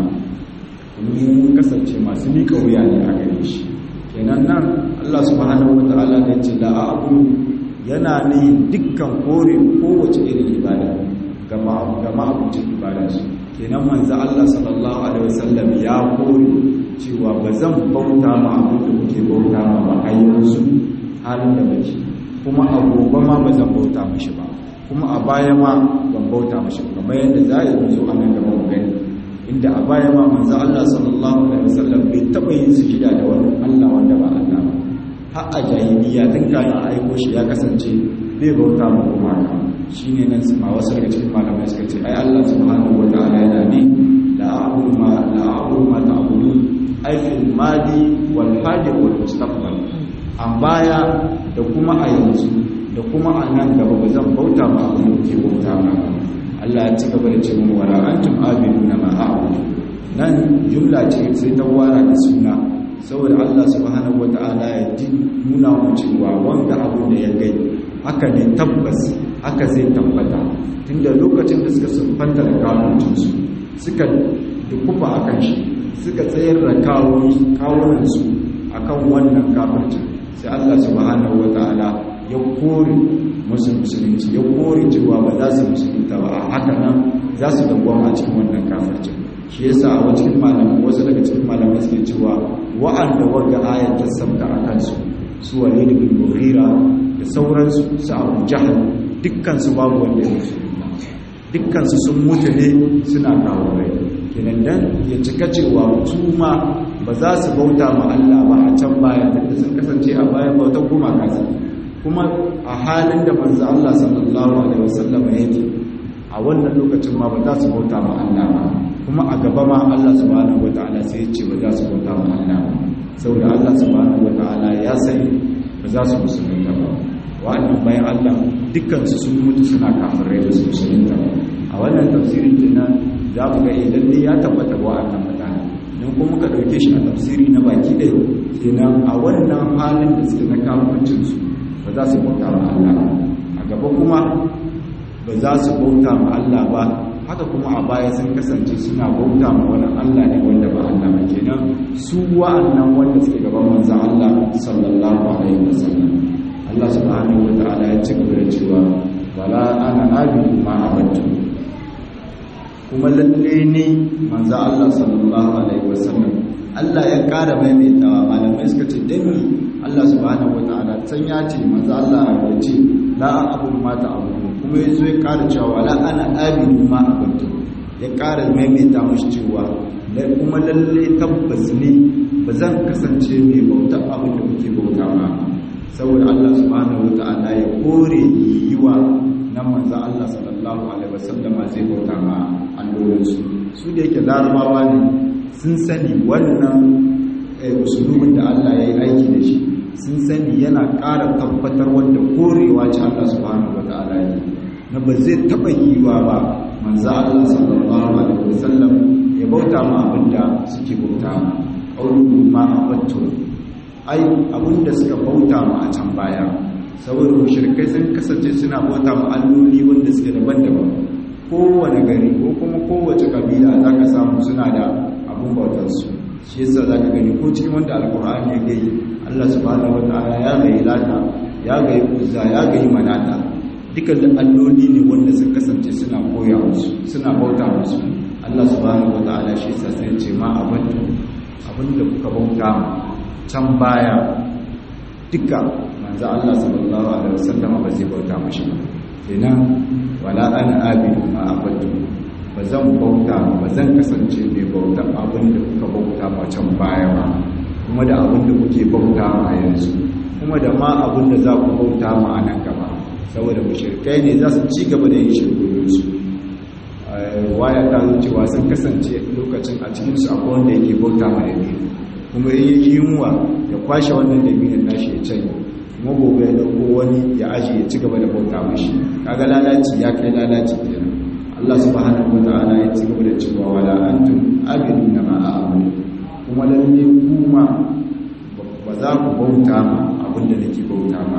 mun kasance masu miƙa wuya ne a gare shi kenan nan Allah subhanahu wata'ala da ce la abu yana ne dukkan kore kowace irin ibada ga ma'abucin ibada su kenan manzo Allah sallallahu alaihi wasallam ya kore cewa ba zan bauta ma abin da kuke bauta ma ba a yanzu halin da bace kuma a gobe ma ba zan bauta mishi ba kuma a baya ma ban bauta mishi ba kamar yadda za a yi zo a nan gaba mu gani inda a baya ma manzo Allah sallallahu alaihi wasallam bai taba yin sujada da wani Allah wanda ba Allah ba har a jahiliya tun kayan aiko shi ya kasance bai bauta ma kuma ka shine nan su ma wasu daga cikin malamai suka ce ai Allah subhanahu wataala yana ne la a'budu ma la a'budu ma ta'budun ai fil madi wal hadi wal mustaqbal an baya da kuma a yanzu da kuma a nan gaba ba zan bauta ma abin da ke bauta ma Allah ya ci gaba da ce mu wala antum abiduna ma a'budu nan jumla ce sai ta wara da suna saboda Allah subhanahu wata'ala ya ji nuna mu cewa wanda abu da ya gai haka ne tabbas haka zai tabbata tunda lokacin da suka sunfanta da kawuncin su suka dukufa akan shi suka tsayar da kawunan su akan wannan kafircin sai Allah subhanahu wata'ala ya kore musu musulunci ya kore cewa ba za su musulunta ba a haka nan za su dangwama a cikin wannan kafircin shi yasa a cikin malamai wasu daga cikin malamai suke cewa wa'anda wanda ayat ta sabta a kansu su walid bin mughira da sauransu su abu jahal dukkan su babu wanda ya musulunta dukkan su sun mutu ne suna kawo rai kenan dan ya cika cewa su ma ba za su bauta ma Allah ba a can baya da sun kasance a baya bautar gumaka su kuma a halin da manzo Allah sallallahu alaihi wasallam yake a wannan lokacin ma ba za su bauta ma Allah ba kuma a gaba ma Allah subhanahu wataala sai ya ce ba za su bauta ma Allah ba saboda Allah subhanahu wataala ya sani ba za su musulunta ba wa'annan bayan Allah dukkan su sun mutu suna kafirai da su musulunta ba a wannan tafsirin kenan za mu ga idan ne ya tabbata wa'annan mutane don kuma muka dauke shi a tafsiri na baki da kenan a wannan halin da suke na kafircin su ba za su bauta ma Allah a gaba kuma ba za su bauta ma Allah ba haka kuma a baya sun kasance suna bauta ma wani Allah ne wanda ba Allah ba kenan su wa'annan wanda suke gaban manzon Allah sallallahu alaihi wasallam Allah subhanahu wataala ya ci gaba da cewa wala ana abidu ma abattu kuma lalle ne manzon Allah sallallahu alaihi wasallam Allah ya ƙara maimaitawa malamai suka ce dami Allah subhanahu wataala san ya ce manzo Allah ya ce la abudu ma ta'budu kuma yazo ya ƙara cewa la ana abidu ma abudu ya ƙara maimaita mashi cewa kuma lalle tabbas ne ba zan kasance mai bauta abin da kuke bauta ma saboda Allah subhanahu wataala ya kore yiwa nan manzo Allah sallallahu alaihi wasallama zai bauta ma allolinsu su da yake larabawa ne sun sani wannan usulubin da Allah ya yi aiki da shi sun sani yana ƙara tabbatar wanda korewa ce Allah subhanahu wataala yi na ba zai taɓa yiwa ba manzo Allah sallallahu alaihi wasallam ya bauta ma abinda suke bauta ma aulu ma abattu ai abinda suka bauta ma a can baya saboda mushrikai sun kasance suna bauta ma alloli wanda suke daban-daban kowane gari ko kuma kowace kabila zaka samu suna da abun bautar su shi yasa zaka gani ko cikin wanda alqur'ani ya gai Allah subhanahu wataala ya gai lata ya gai uzza ya gai manata dukkan da alloli ne wanda sun kasance suna koya musu suna bauta musu Allah subhanahu wataala shi yasa sai ce ma abantu abinda kuka bauta can baya duka manzo Allah sallallahu alaihi wasallam ba zai bauta mashi ba kenan wala ana abidu ma abadu ba zan bauta ba zan kasance mai bauta abin da kuka bauta ma can baya ba kuma da abin da kuke bauta ma yanzu kuma da ma abin da za ku bauta ma a nan gaba saboda mushrikai ne za su ci gaba da yin shirkoyinsu waya ta zo cewa sun kasance lokacin a cikinsu akwai wanda yake bauta ma da kuma in yi yunwa ya kwashe wannan dabinin nashi ya canye kuma gobe ya dauko wani ya aji ya ci gaba da bauta mashi kaga lalaci ya kai lalaci kenan Allah subhanahu wataala ya ci gaba da cewa wala antum abiduna ma a'budu kuma lalle kuma ba za ku bauta ma abinda nake bauta ma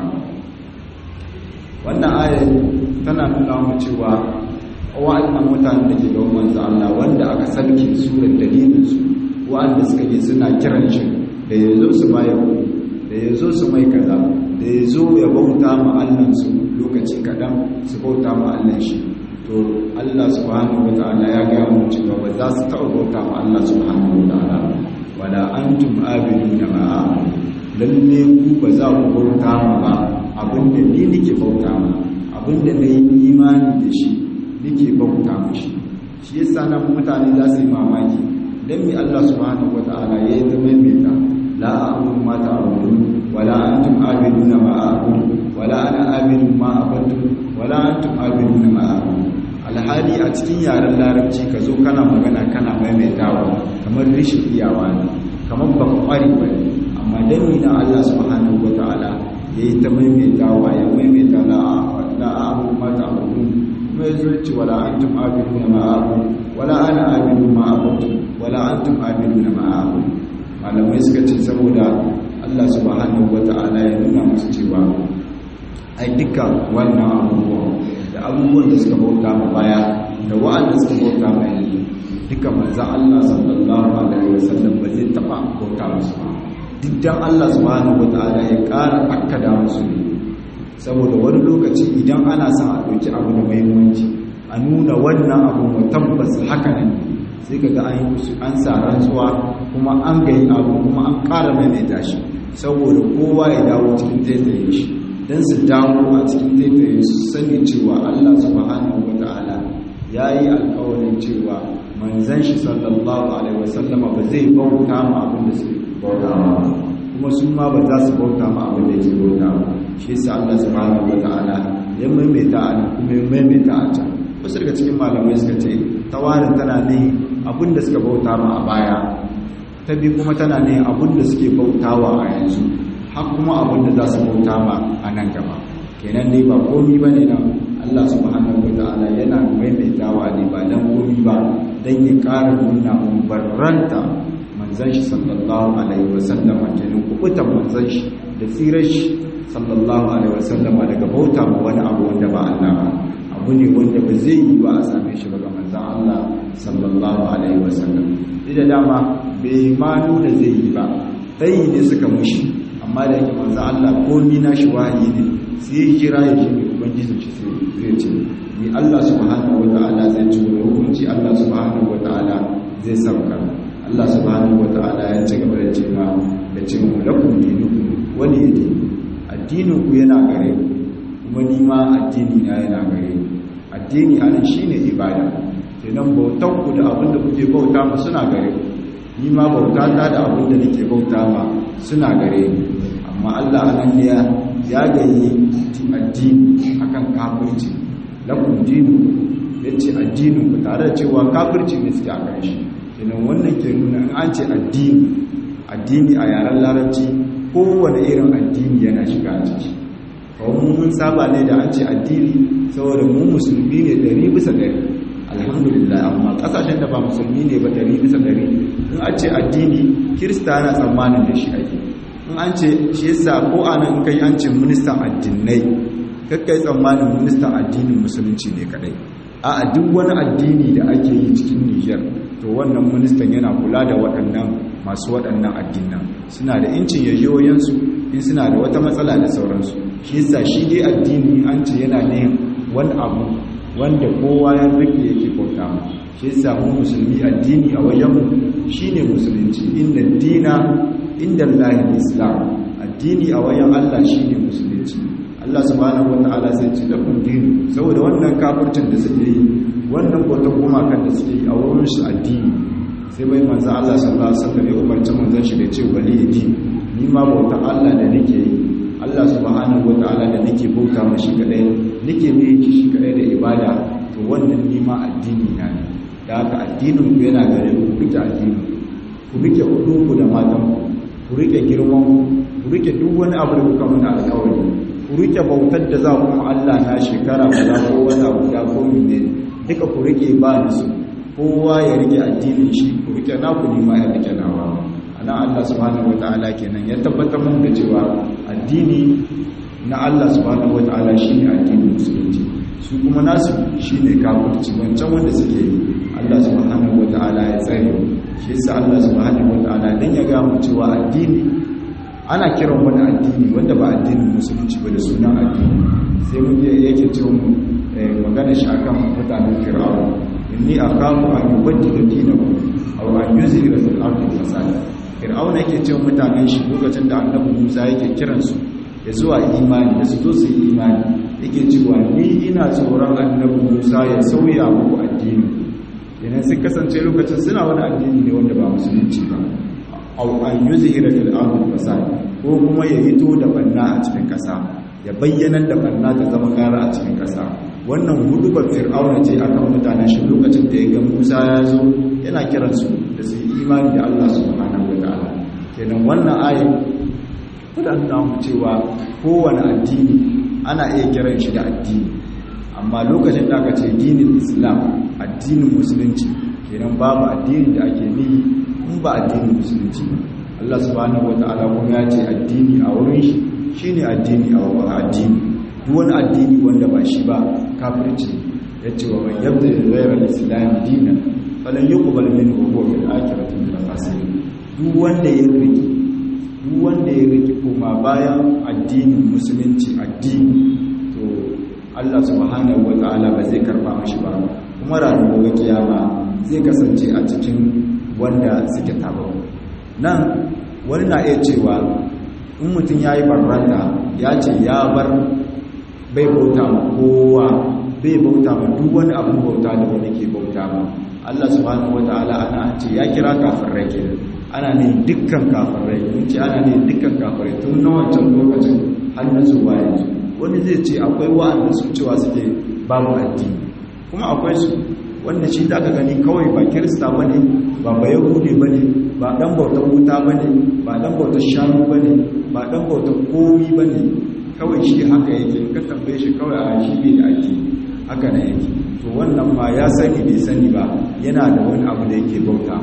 wannan aya tana nuna mu cewa wa'annan mutanen da ke ga manzo Allah wanda aka sarki surar dalilin su wa'anda suka yi suna kiran shi da ya zo su bayar da ya zo su mai kaza da ya zo ya bauta ma allansu lokaci kaɗan su bauta ma allan shi to allah subhanahu wa ta'ala ya gaya mu cewa ba za su taɓa bauta ma allah subhanahu wa ta'ala wala antum abiduna ma lalle ku ba za ku bauta ma ba abinda ni nake bauta ma abinda na yi imani da shi nake bauta ma shi shi yasa nan mutane za su yi mamaki dan mi Allah subhanahu wataala ya yi ta maimaita la a'budu ma ta'budun wala antum abiduna ma a'budu wala ana abidun ma abadtu wala antum abiduna ma a'budu alhali a cikin yaren larabci ka zo kana magana kana maimaitawa kamar rishin iyawa ne kamar ba ka kware ba ne amma dan mi na Allah subhanahu wataala ya yi ta maimaitawa ya maimaita la a'budu ma ta'budun kuma ya zo ce wala antum abiduna ma a'budu wala ana abidu ma abudu wala antum abiduna ma abudu malamai suka ce saboda Allah subhanahu wata'ala ya nuna musu cewa ai duka wannan abubuwan da abubuwan da suka bauta ma baya da wa'anda suka bauta ma yanzu duka manzo Allah sallallahu alaihi wasallam ba zai taba bauta musu ba duk dan Allah subhanahu wata'ala ya ƙara akkada musu ne saboda wani lokaci idan ana son a ɗauki abu da muhimmanci a nuna wannan abu mu tabbas haka ne sai kaga an yi an sa rantsuwa kuma an gayi abu kuma an ƙara maimaita shi saboda kowa ya dawo cikin taitaye shi don su dawo a cikin taitaye su sani cewa Allah subhanahu wata'ala ya yi alƙawarin cewa manzan shi sallallahu alaihi wasallama ba zai bauta ma abin da su bauta ma kuma su ma ba za su bauta ma abin da ke bauta ma shi yasa Allah subhanahu wata'ala ya maimaita a nan kuma ya maimaita a can wasu daga cikin malamai suka ce tawarin tana ne abinda suka bauta ma a baya ta bi kuma tana ne abinda suke bautawa a yanzu har kuma abinda za su bauta ma a nan gaba kenan dai ba komi ba ne nan Allah subhanahu wa ta'ala yana maimaitawa ne ba dan komi ba dan ya ƙara nuna mun barranta manzon shi sallallahu alaihi wasallam kenan kubutan manzon shi da tsirar shi sallallahu alaihi wasallam daga bauta ma wani abu wanda ba Allah ba abu ne wanda ba zai yi ba a same shi ba ga manzan Allah sallallahu alaihi wasallam da dama bai ma nuna zai yi ba ɗayi ne suka mushi amma da yake manzan Allah ko ni na shi wahayi ne sai ya kira ya ce mai ubangijin shi zai ce ni Allah subhanahu wa ta'ala zai ci wani hukunci Allah subhanahu wa ta'ala zai sauka Allah subhanahu wa ta'ala ya ci gaba da cewa da ce mu lakum dinukum wani yadi addinin ku yana gare ku kuma ni ma addini na yana gare ni addini anan shine ibada kenan bautar ku da abin da kuke bauta ma suna gare ku ni ma bauta ta da abin da nake bauta ma suna gare ni amma Allah anan ne ya ya gayi addini akan kafirci lakum dinu yace addinin ku tare da cewa kafirci ne suke a kan shi kenan wannan ke nuna in an ce addini addini a yaren larabci kowane irin addini yana shiga a ciki kawai mun saba ne da an ce addini saboda mu musulmi ne ɗari bisa ɗari alhamdulillah amma ƙasashen da ba musulmi ne ba ɗari bisa ɗari in an ce addini kirista yana tsammanin da shi ake in an ce shi yasa ko anan kai an ce ministan addinai kakkai tsammanin ministan addinin musulunci ne kadai a duk wani addini da ake yi cikin Nijar to wannan ministan yana kula da waɗannan masu waɗannan addinan suna da incin yayoyansu in suna da wata matsala da sauransu shi yasa shi dai addini an ce yana ne wani abu wanda kowa ya rike yake bauta mu shi yasa mu musulmi addini a wajen mu shine musulunci inda dina inda Allah islam addini a wajen Allah shine musulunci Allah subhanahu wata'ala sai ce da kun dinu saboda wannan kafircin da suke yi wannan bautar gumakan da suke yi a wurin su addini sai bai manzo Allah sallallahu alaihi wasallam ya umarci manzon shi da ce wali di ni ma bautar Allah da nake yi Allah subhanahu wata'ala da nake bauta mashi kadai nake ne shi kadai da ibada to wannan ni ma addini na ne da haka addinin ku yana gare ku ku rike addinin ku rike ku da matan ku ku rike girman ku ku rike duk wani abu da kuka muna alƙawari ku rike bautar da za ku Allah na shekara ba za ko wata guda ko mene duka ku rike ba ni su kowa ya rike addinin shi ku rike na ku nima ya rike nawa ana Allah subhanahu wataala kenan ya tabbatar mun da cewa addini na Allah subhanahu wataala shine addinin musulunci su kuma nasu shine kafirci wancan wanda suke yi Allah subhanahu wataala ya tsare shi yasa Allah subhanahu wataala dan ya ga mu cewa addini ana kiran wani addini wanda ba addinin musulunci ba da sunan addini sai muke yake ce mu magana shi akan mutanen fir'aun inni akhafu an yubaddila dinakum aw an yuzhira fil ardi fasad fir'aun yake ce mutanen shi lokacin da annabi Musa yake kiran su ya zuwa imani da su zo su yi imani yake cewa ni ina tsoron annabi Musa ya sauya muku addini idan sun kasance lokacin suna wani addini ne wanda ba musulunci ba aw an yuzhira fil ardi fasad ko kuma ya hito da banna a cikin kasa ya bayyana da banna ta zama gara a cikin kasa wannan hudubar fir'auna ce akan mutanen shi lokacin da ya ga Musa ya zo yana kiran su da su yi imani da Allah subhanahu wataala kenan wannan ayin tana mu cewa kowane addini ana iya kiran shi da addini amma lokacin da aka ce dinin Islam addinin musulunci kenan babu addini da ake nihi in ba addinin musulunci Allah subhanahu wata'ala kuma ya ce addini a wurin shi shine addini a wurin addini duk wani addini wanda ba shi ba kafirci ya ce wa man yabda ghayra al-islam dinan falan yuqbal minhu wa huwa fil akhirati min al-khasirin duk wanda ya riki duk wanda ya riki kuma bayan addinin musulunci addini to Allah subhanahu wata'ala ba zai karba mashi ba kuma ranar gobe kiyama zai kasance a cikin wanda suke tabo nan wani na iya cewa in mutum ya yi barranta ya ce ya bar bai bauta ma kowa bai bauta ma duk wani abin bauta da wani ke bauta ma Allah subhanahu wata'ala ana ce ya kira kafirai ke ana ne dukkan kafirai mun ce ana ne dukkan kafirai tun na wancan lokacin har na zuwa yanzu wani zai ce akwai wa'anda su cewa suke babu addini kuma akwai su wanda shi da aka gani kawai ba kirista ba ne ba ba yahudi ba ne ba ɗan bautar wuta ba ne ba ɗan bautar shanu ba ne ba ɗan bautar komi ba ne kawai shi haka yake ka tambaye shi kawai a shi bai da ake haka na yake to wannan ma ya sani bai sani ba yana da wani abu da yake bauta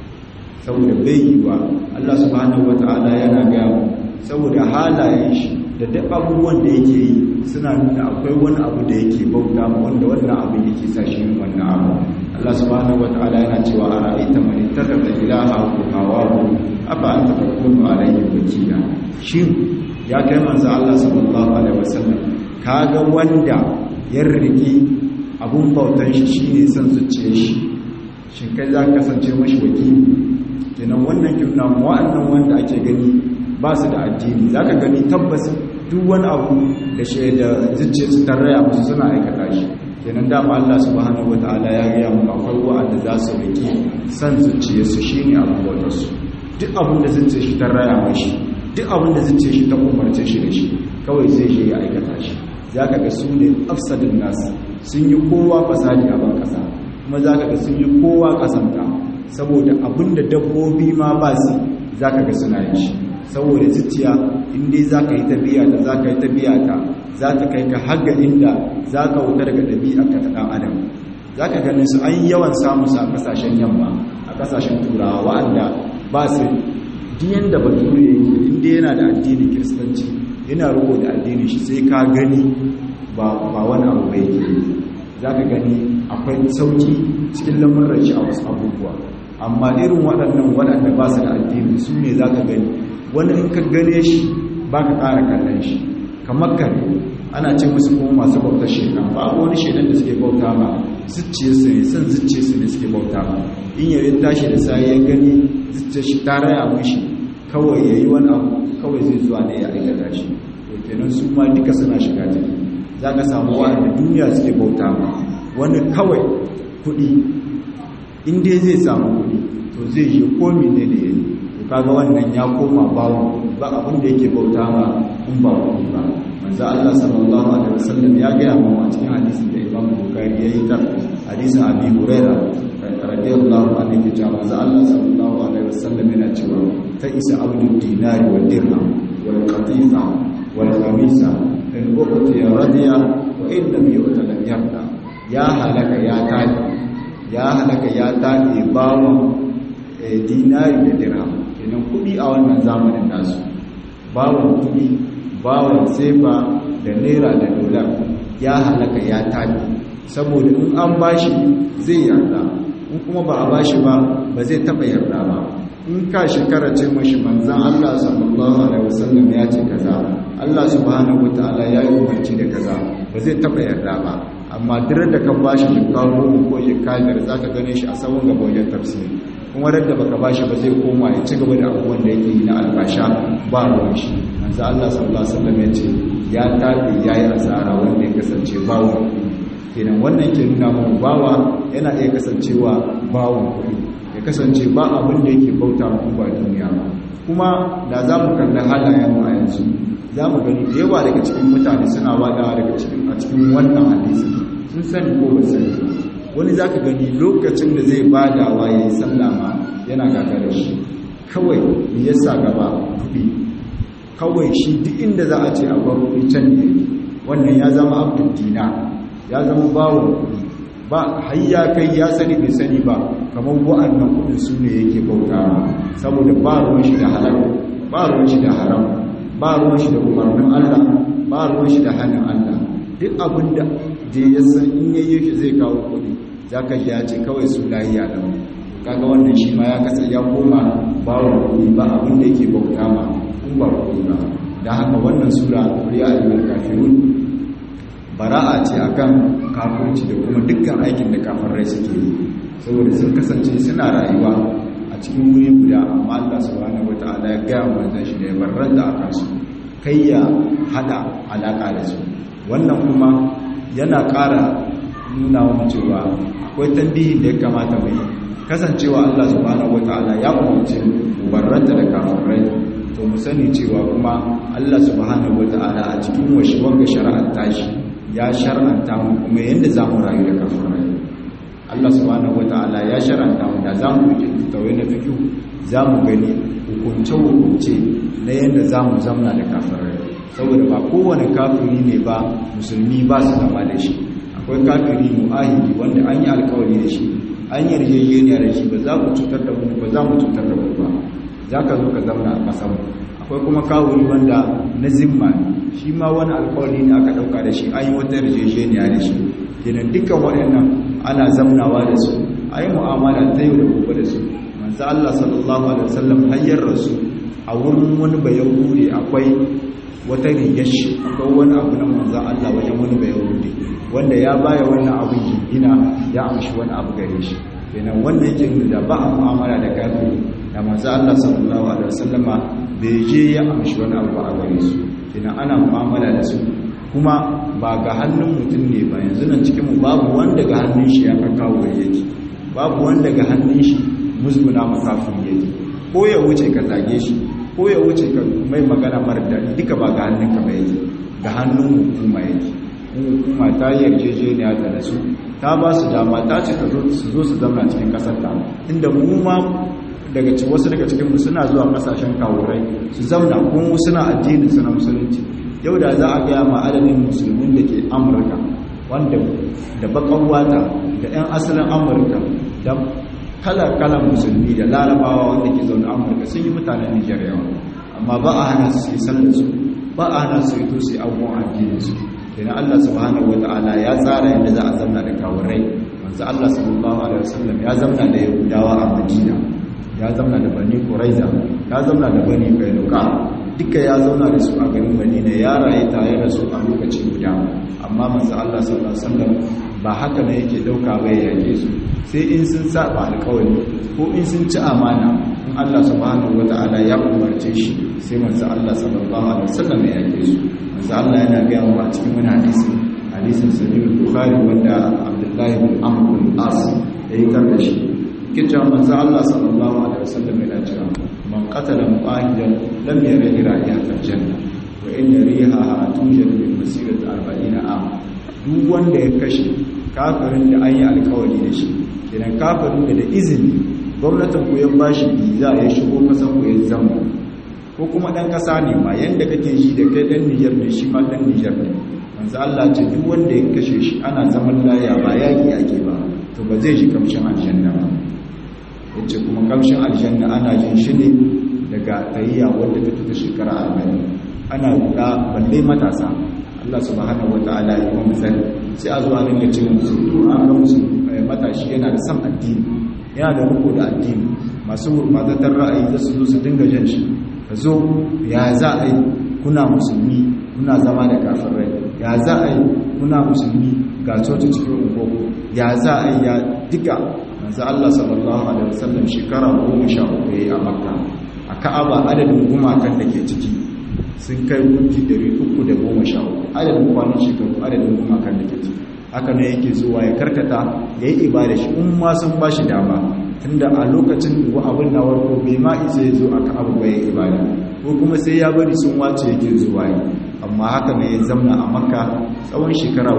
saboda bai yi wa Allah subhanahu wata'ala yana gaya mu saboda halayen shi da duk abubuwan da yake yi suna nuna akwai wani abu da yake bauta ma wanda wannan abu yake sa shi yin wannan abu Allah subhanahu wataala yana cewa a ra'aita man ittakhadha ilaha hawahu afa anta takunu alayhi wakila shin ya kai manzo Allah sallallahu alaihi wasallam kaga wanda ya riki abun bautan shi shine son zuciyar shi shin kai za ka kasance mashi wakili kenan wannan kimna wa'annan wanda ake gani ba su da addini za ka gani tabbas duk wani abu da shi da zuciya su tarraya musu suna aikata shi kenan dama Allah subhanahu wataala ya gaya mu akwai wa'anda za su rike san zuciya su shine abu wata su duk abin da zuciya shi tarraya mashi duk abin da zuciya shi ta umarce shi da shi kawai zai je ya aikata shi za ka ga su ne afsadin nasu sun yi kowa fasadi a ban kasa kuma za ka ga sun yi kowa kasanta saboda abinda dabbobi ma ba su za ka ga suna yi shi saboda zuciya inda za ka yi tabiya ta za ka yi tabiya ta za ta kai ka haga inda za ka wuta daga ɗabi'a ka ta ɗan adam za ka ganin su an yawan samu su a ƙasashen yamma a ƙasashen turawa wa'anda ba su diyan da bature yake inda yana da addinin kiristanci yana riko da addinin shi sai ka gani ba wani abu bai ke za ka gani akwai sauki cikin lamuran shi a wasu abubuwa amma irin waɗannan waɗanda ba su da addini su ne za ka gani wani in ka gane shi ba ka ƙara kallon shi kamar kare ana ce musu kuma masu bautar shekan ba wani shekan da suke bauta ba zuciya su ne son zuciya su ne suke bauta ba in yayi tashi da sai ya gani zuciya shi ta raya mishi kawai ya yi wani abu kawai zai zuwa ne ya aikata shi to kenan su ma duka suna shiga ciki za ka samu wa'anda duniya suke bauta ma wani kawai kuɗi in dai zai samu kuɗi to zai yi komi ne da yayi to kaga wannan ya koma bawo ba abin da yake bauta ma in ba kuɗi ba manzo Allah sallallahu alaihi wasallam ya ga mu a cikin hadisin da Imam Bukhari yayi ta hadisin Abi Hurairah radiyallahu anhu ya manzo Allah sallallahu alaihi wasallam yana cewa ta isa abdul dinari wal dirham wal qatifa wal khamisa in uqti radiya wa in lam yu'ta lam yarda ya halaka ya tadi ya halaka ya tadi bawon dinari da dirham kenan kudi a wannan zamanin nasu bawon kudi bawon sefa da naira da dolar ya halaka ya tadi saboda in an bashi zai yarda in kuma ba a bashi ba ba zai taba yarda ba in ka shekara ce mashi manzan Allah sallallahu alaihi wasallam ya ce kaza Allah subhanahu wataala ya yi umarci da kaza ba zai taba yarda ba amma duk da ka bashi shekara goma ko shekara biyar zaka gane shi a sawun gaba wajen tafsiri kuma da baka bashi ba zai koma ya ci gaba da abubuwan da yake yi na albasha ba ruwan shi manzan Allah sallallahu alaihi wasallam ya ce ya tafi yayi asara wanda ya kasance bawo kenan wannan ke nuna mu bawa yana iya kasancewa bawon kuɗi ya kasance ba abin da yake bauta mu ba duniya ba kuma da za mu kalli halayen mu a yanzu za mu gani da yawa daga cikin mutane suna wadawa daga cikin a cikin wannan hadisi sun sani ko ba sani wani za ka gani lokacin da zai badawa ya yi sallama yana gagarar shi kawai ya sa gaba kuɗi kawai shi duk inda za a ce a bar kuɗi can ne wannan ya zama abdul dina ya zama bawon kuɗi ba hayya kai ya sani bai sani ba kamar wa'annan kudin su ne yake bauta saboda ba ruwan shi da halal ba ruwan shi da haram ba ruwan shi da umarnin Allah ba ruwan shi da hannun Allah duk abin da je ya san in yayi shi zai kawo kudi zaka ji ya ce kawai su lahiya da kaga wannan shi ma ya kasa ya koma bawon kudi ba abin da yake bauta ma in ba kudi ba dan haka wannan sura ya ayyul kafirun bara'a ce akan kafirci da kuma dukkan aikin da kafirai suke yi saboda sun kasance suna rayuwa a cikin wuri guda amma Allah subhanahu wataala ya ga manzon shi da ya barranta akan su kai ya hada alaka da su wannan kuma yana ƙara nuna wa cewa akwai tambihin da ya kamata mu yi kasancewa Allah subhanahu wataala ya umarce mu barranta da kafirai to mu sani cewa kuma Allah subhanahu wataala a cikin washi wanga shari'ar tashi ya shar'anta mu kuma yadda za mu rayu da kafirai Allah subhanahu wata'ala ya shar'anta mu da za mu yi tawai na fikiyu za mu gani hukunce-hukunce na yadda za mu zamna da kafirai saboda ba kowane kafiri ne ba musulmi ba su zama da shi akwai kafiri mu'ahidi wanda an yi alkawari da shi an yi yarjejeniya da shi ba za ku cutar da mu ba za mu cutar da ku ba za ka zo ka zamna a ƙasar akwai kuma kawuri wanda na zimma ne shi ma wani alkawari ne aka dauka da shi an yi wata yarjejeniya da shi kenan dukkan waɗannan ana zamnawa da su a yi mu'amala ta yau da gobe da su manzo Allah sallallahu alaihi wasallam hayyar rasu a wurin wani bayahudi akwai wata rigar shi akwai wani abu na manzo Allah wajen wani bayahudi wanda ya baya wannan abin jingina ya amshi wani abu gare shi kenan wannan yake nuna da ba a mu'amala da kafiri da manzo Allah sallallahu alaihi wasallama bai je ya amshi wani abu a gare su kenan ana mu'amala da su kuma ba ga hannun mutum ne ba yanzu nan cikin mu babu wanda ga hannun shi ya kawo yake babu wanda ga hannun shi musguna makafin yake ko ya wuce ka zage shi ko ya wuce ka mai magana mara daɗi duka ba ga hannun ka ba yake ga hannun hukuma yake hukuma ta yarjejeniya da su ta ba su dama ta ce su zo su zama cikin kasar ta inda mu ma daga wasu daga cikin mu suna zuwa kasashen kawurai su zauna kuma suna addinin su na musulunci yau da za a gaya ma adadin musulmin da ke amurka wanda da bakan wata da 'yan asalin amurka da kala-kalan musulmi da larabawa wanda ke zaune amurka sun yi mutanen nijar yawa amma ba a hana su yi sallarsu ba a hana su yi to su yi abubuwan addininsu kenan allah subhanahu wa ta'ala ya tsara yadda za a zamna da kawurai wanzu allah sallallahu alaihi wasallam ya zamna da yahudawa a madina ya zamna da bani kuraiza ya zamna da bani kainuka duka ya zauna da su a garin madina ya rayu tare da su a lokaci guda amma manzo Allah sallallahu alaihi wasallam ba haka ne yake dauka ba ya yake su sai in sun saba alƙawari ko in sun ci amana in Allah subhanahu wataala ya umarce shi sai manzo Allah sallallahu alaihi wasallam ya yake su manzo Allah yana ga mu a cikin wani hadisi hadisin sahih bukhari wanda Abdullah ibn Amr bin As ya yi da shi kita manzo Allah sallallahu alaihi wasallam yana cewa man qatala mu'ahidan lam yara ra'iyatal janna wa inna rihaha tujad min masirati 40 am duk wanda ya kashe kafirin da an yi alkawari da shi kenan kafirin da da izini gwamnatin ku ya bashi biza ya shigo kasan ku ya zama ko kuma dan kasa ne ma yanda kake shi da kai dan Niger ne shi ma dan Niger ne manzo Allah ce duk wanda ya kashe shi ana zaman laya ba yaki ake ba to ba zai shi kamshin aljanna ba yace kuma kamshin aljanna ana jin shi ne daga tayyiya wanda ta fita shekara 40 ana guda balle matasa Allah subhanahu wataala ya kuma misali sai a zuwa dinga ce musu to an ga musu matashi yana da san addini yana da riko da addini masu gurbatatar ra'ayi za su zo su dinga jan shi ka zo ya za a yi kuna musulmi kuna zama da kafirai ya za a yi kuna musulmi ga coci cikin ungogo ya za a yi ya duka manzo Allah sallallahu alaihi wasallam shekara 13 yayi a Makka a Ka'aba adadin gumakan da ke ciki sun kai gunki 313 adadin kwanan shekaru adadin gumakan da ke ciki haka ne yake zuwa ya karkata ya yi ibada shi in ma sun ba shi dama tunda a lokacin da abin na warko bai ma isa ya zo a Ka'aba bai ibada ko kuma sai ya bari sun wace yake zuwa yi amma haka ne ya zamna a Makka tsawon shekara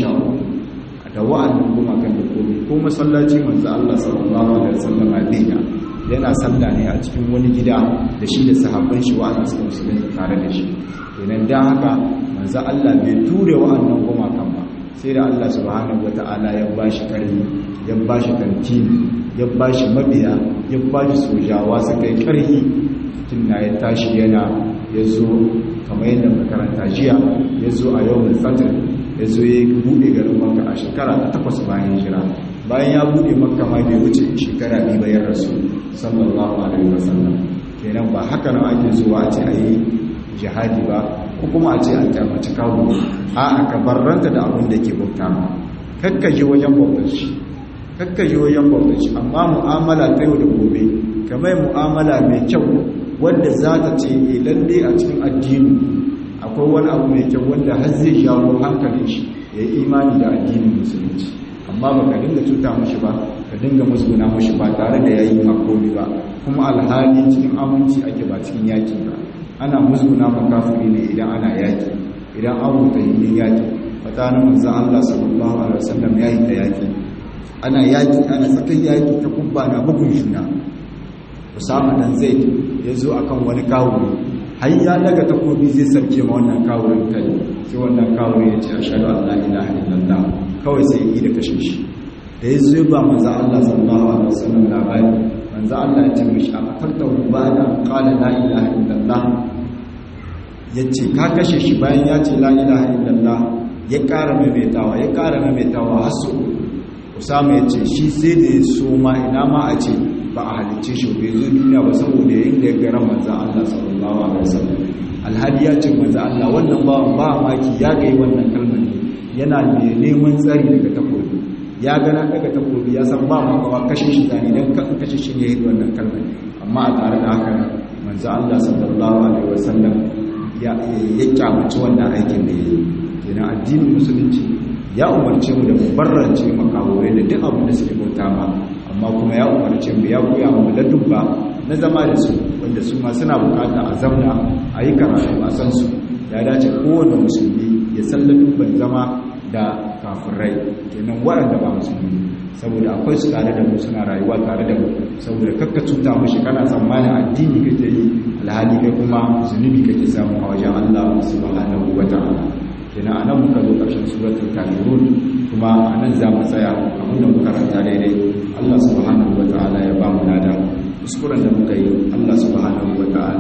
13 da wa'annan gumakan da komai ko masallaci manzo Allah sallallahu alaihi wasallam a Madina yana sallah ne a cikin wani gida da shi da sahabban shi wa'anda suka musulunta tare da shi kenan dan haka manzo Allah bai ture wa'annan gumakan ba sai da Allah subhanahu wata'ala ya bashi karfi ya bashi tantini ya bashi mabiya ya bashi sojawa suka yi karfi tunna ya tashi yana ya zo kamar yadda makaranta jiya ya zo a yau fatir ya zo ya buɗe garin makka a shekara ta takwas bayan jira bayan ya buɗe makka ma bai wuce shekara biyu bayan rasu sallallahu alaihi wasallam kenan ba haka nan ake zuwa a ce a yi jihadi ba ko kuma a ce an kyamaci kawo a aka barranta da abin da ke bauta ma kakkaje wajen bautar shi kakkaje wajen bautar shi amma mu'amala ta yau da gobe kamar mu'amala mai kyau wanda za ta ce e lalle a cikin addini akwai wani abu mai kyau wanda har zai jawo hankalin shi ya yi imani da addinin musulunci amma ba ka dinga cuta mashi ba ka dinga musguna mashi ba tare da ya yi makomi ba kuma alhali cikin aminci ake ba cikin yaki ba ana musguna makafiri ne idan ana yaki idan an rubuta yin yaki fatanin manzan Allah sallallahu alaihi wasallam ya yi ta yaki ana yaki ana tsakan yaki ta kubba na bugun juna Usama dan Zaid ya zo akan wani kawo har ya daga takobi zai sarke ma wannan kawurin kai sai wannan kawuri ya ce ashhadu an la ilaha illallah kawai sai yi da kashe shi da ya zo ba manzo Allah sallallahu alaihi wasallam labari manzo Allah ya ce mishi a fatarta bada qala la ilaha illallah yace ka kashe shi bayan ya ce la ilaha illallah ya ƙara maimaitawa ya ƙara maimaitawa har su Usama ya ce shi sai da ya so ma ina ma a ce ba a halicce shi bai zo duniya ba saboda yayin da ya gara manzan Allah sallallahu alaihi wasallam alhadi ya ce manzan Allah wannan ba ba maki ya ga yi wannan kalmar ne yana ne neman tsari daga takobi ya gana daga takobi ya san ba ma ba kashe shi zani dan kan kashe shi ne wannan kalmar amma a tare da haka manzan Allah sallallahu alaihi wasallam ya ya kyamaci wannan aikin da yayi kenan addinin musulunci ya umarce mu da mu barrance makawure da duk abin da suke bauta ma amma kuma ya umarce mu ya koya mu ladubba na zama da su wanda su ma suna bukata a zamna a yi karatu a san su ya dace kowane musulmi ya san ladubban zama da kafirai kenan waɗanda ba musulmi saboda akwai su tare da mu suna rayuwa tare da mu saboda kakka cuta mushi kana tsammanin addini kake yi alhali kai kuma zunubi kake samu a wajen Allah subhanahu wata'ala kenan anan muka zo ƙarshen suratul kafirun kuma anan za mu tsaya abinda muka ranta daidai Allah subhanahu wata'ala ya ba mu lada kuskuren da muka yi Allah subhanahu wata'ala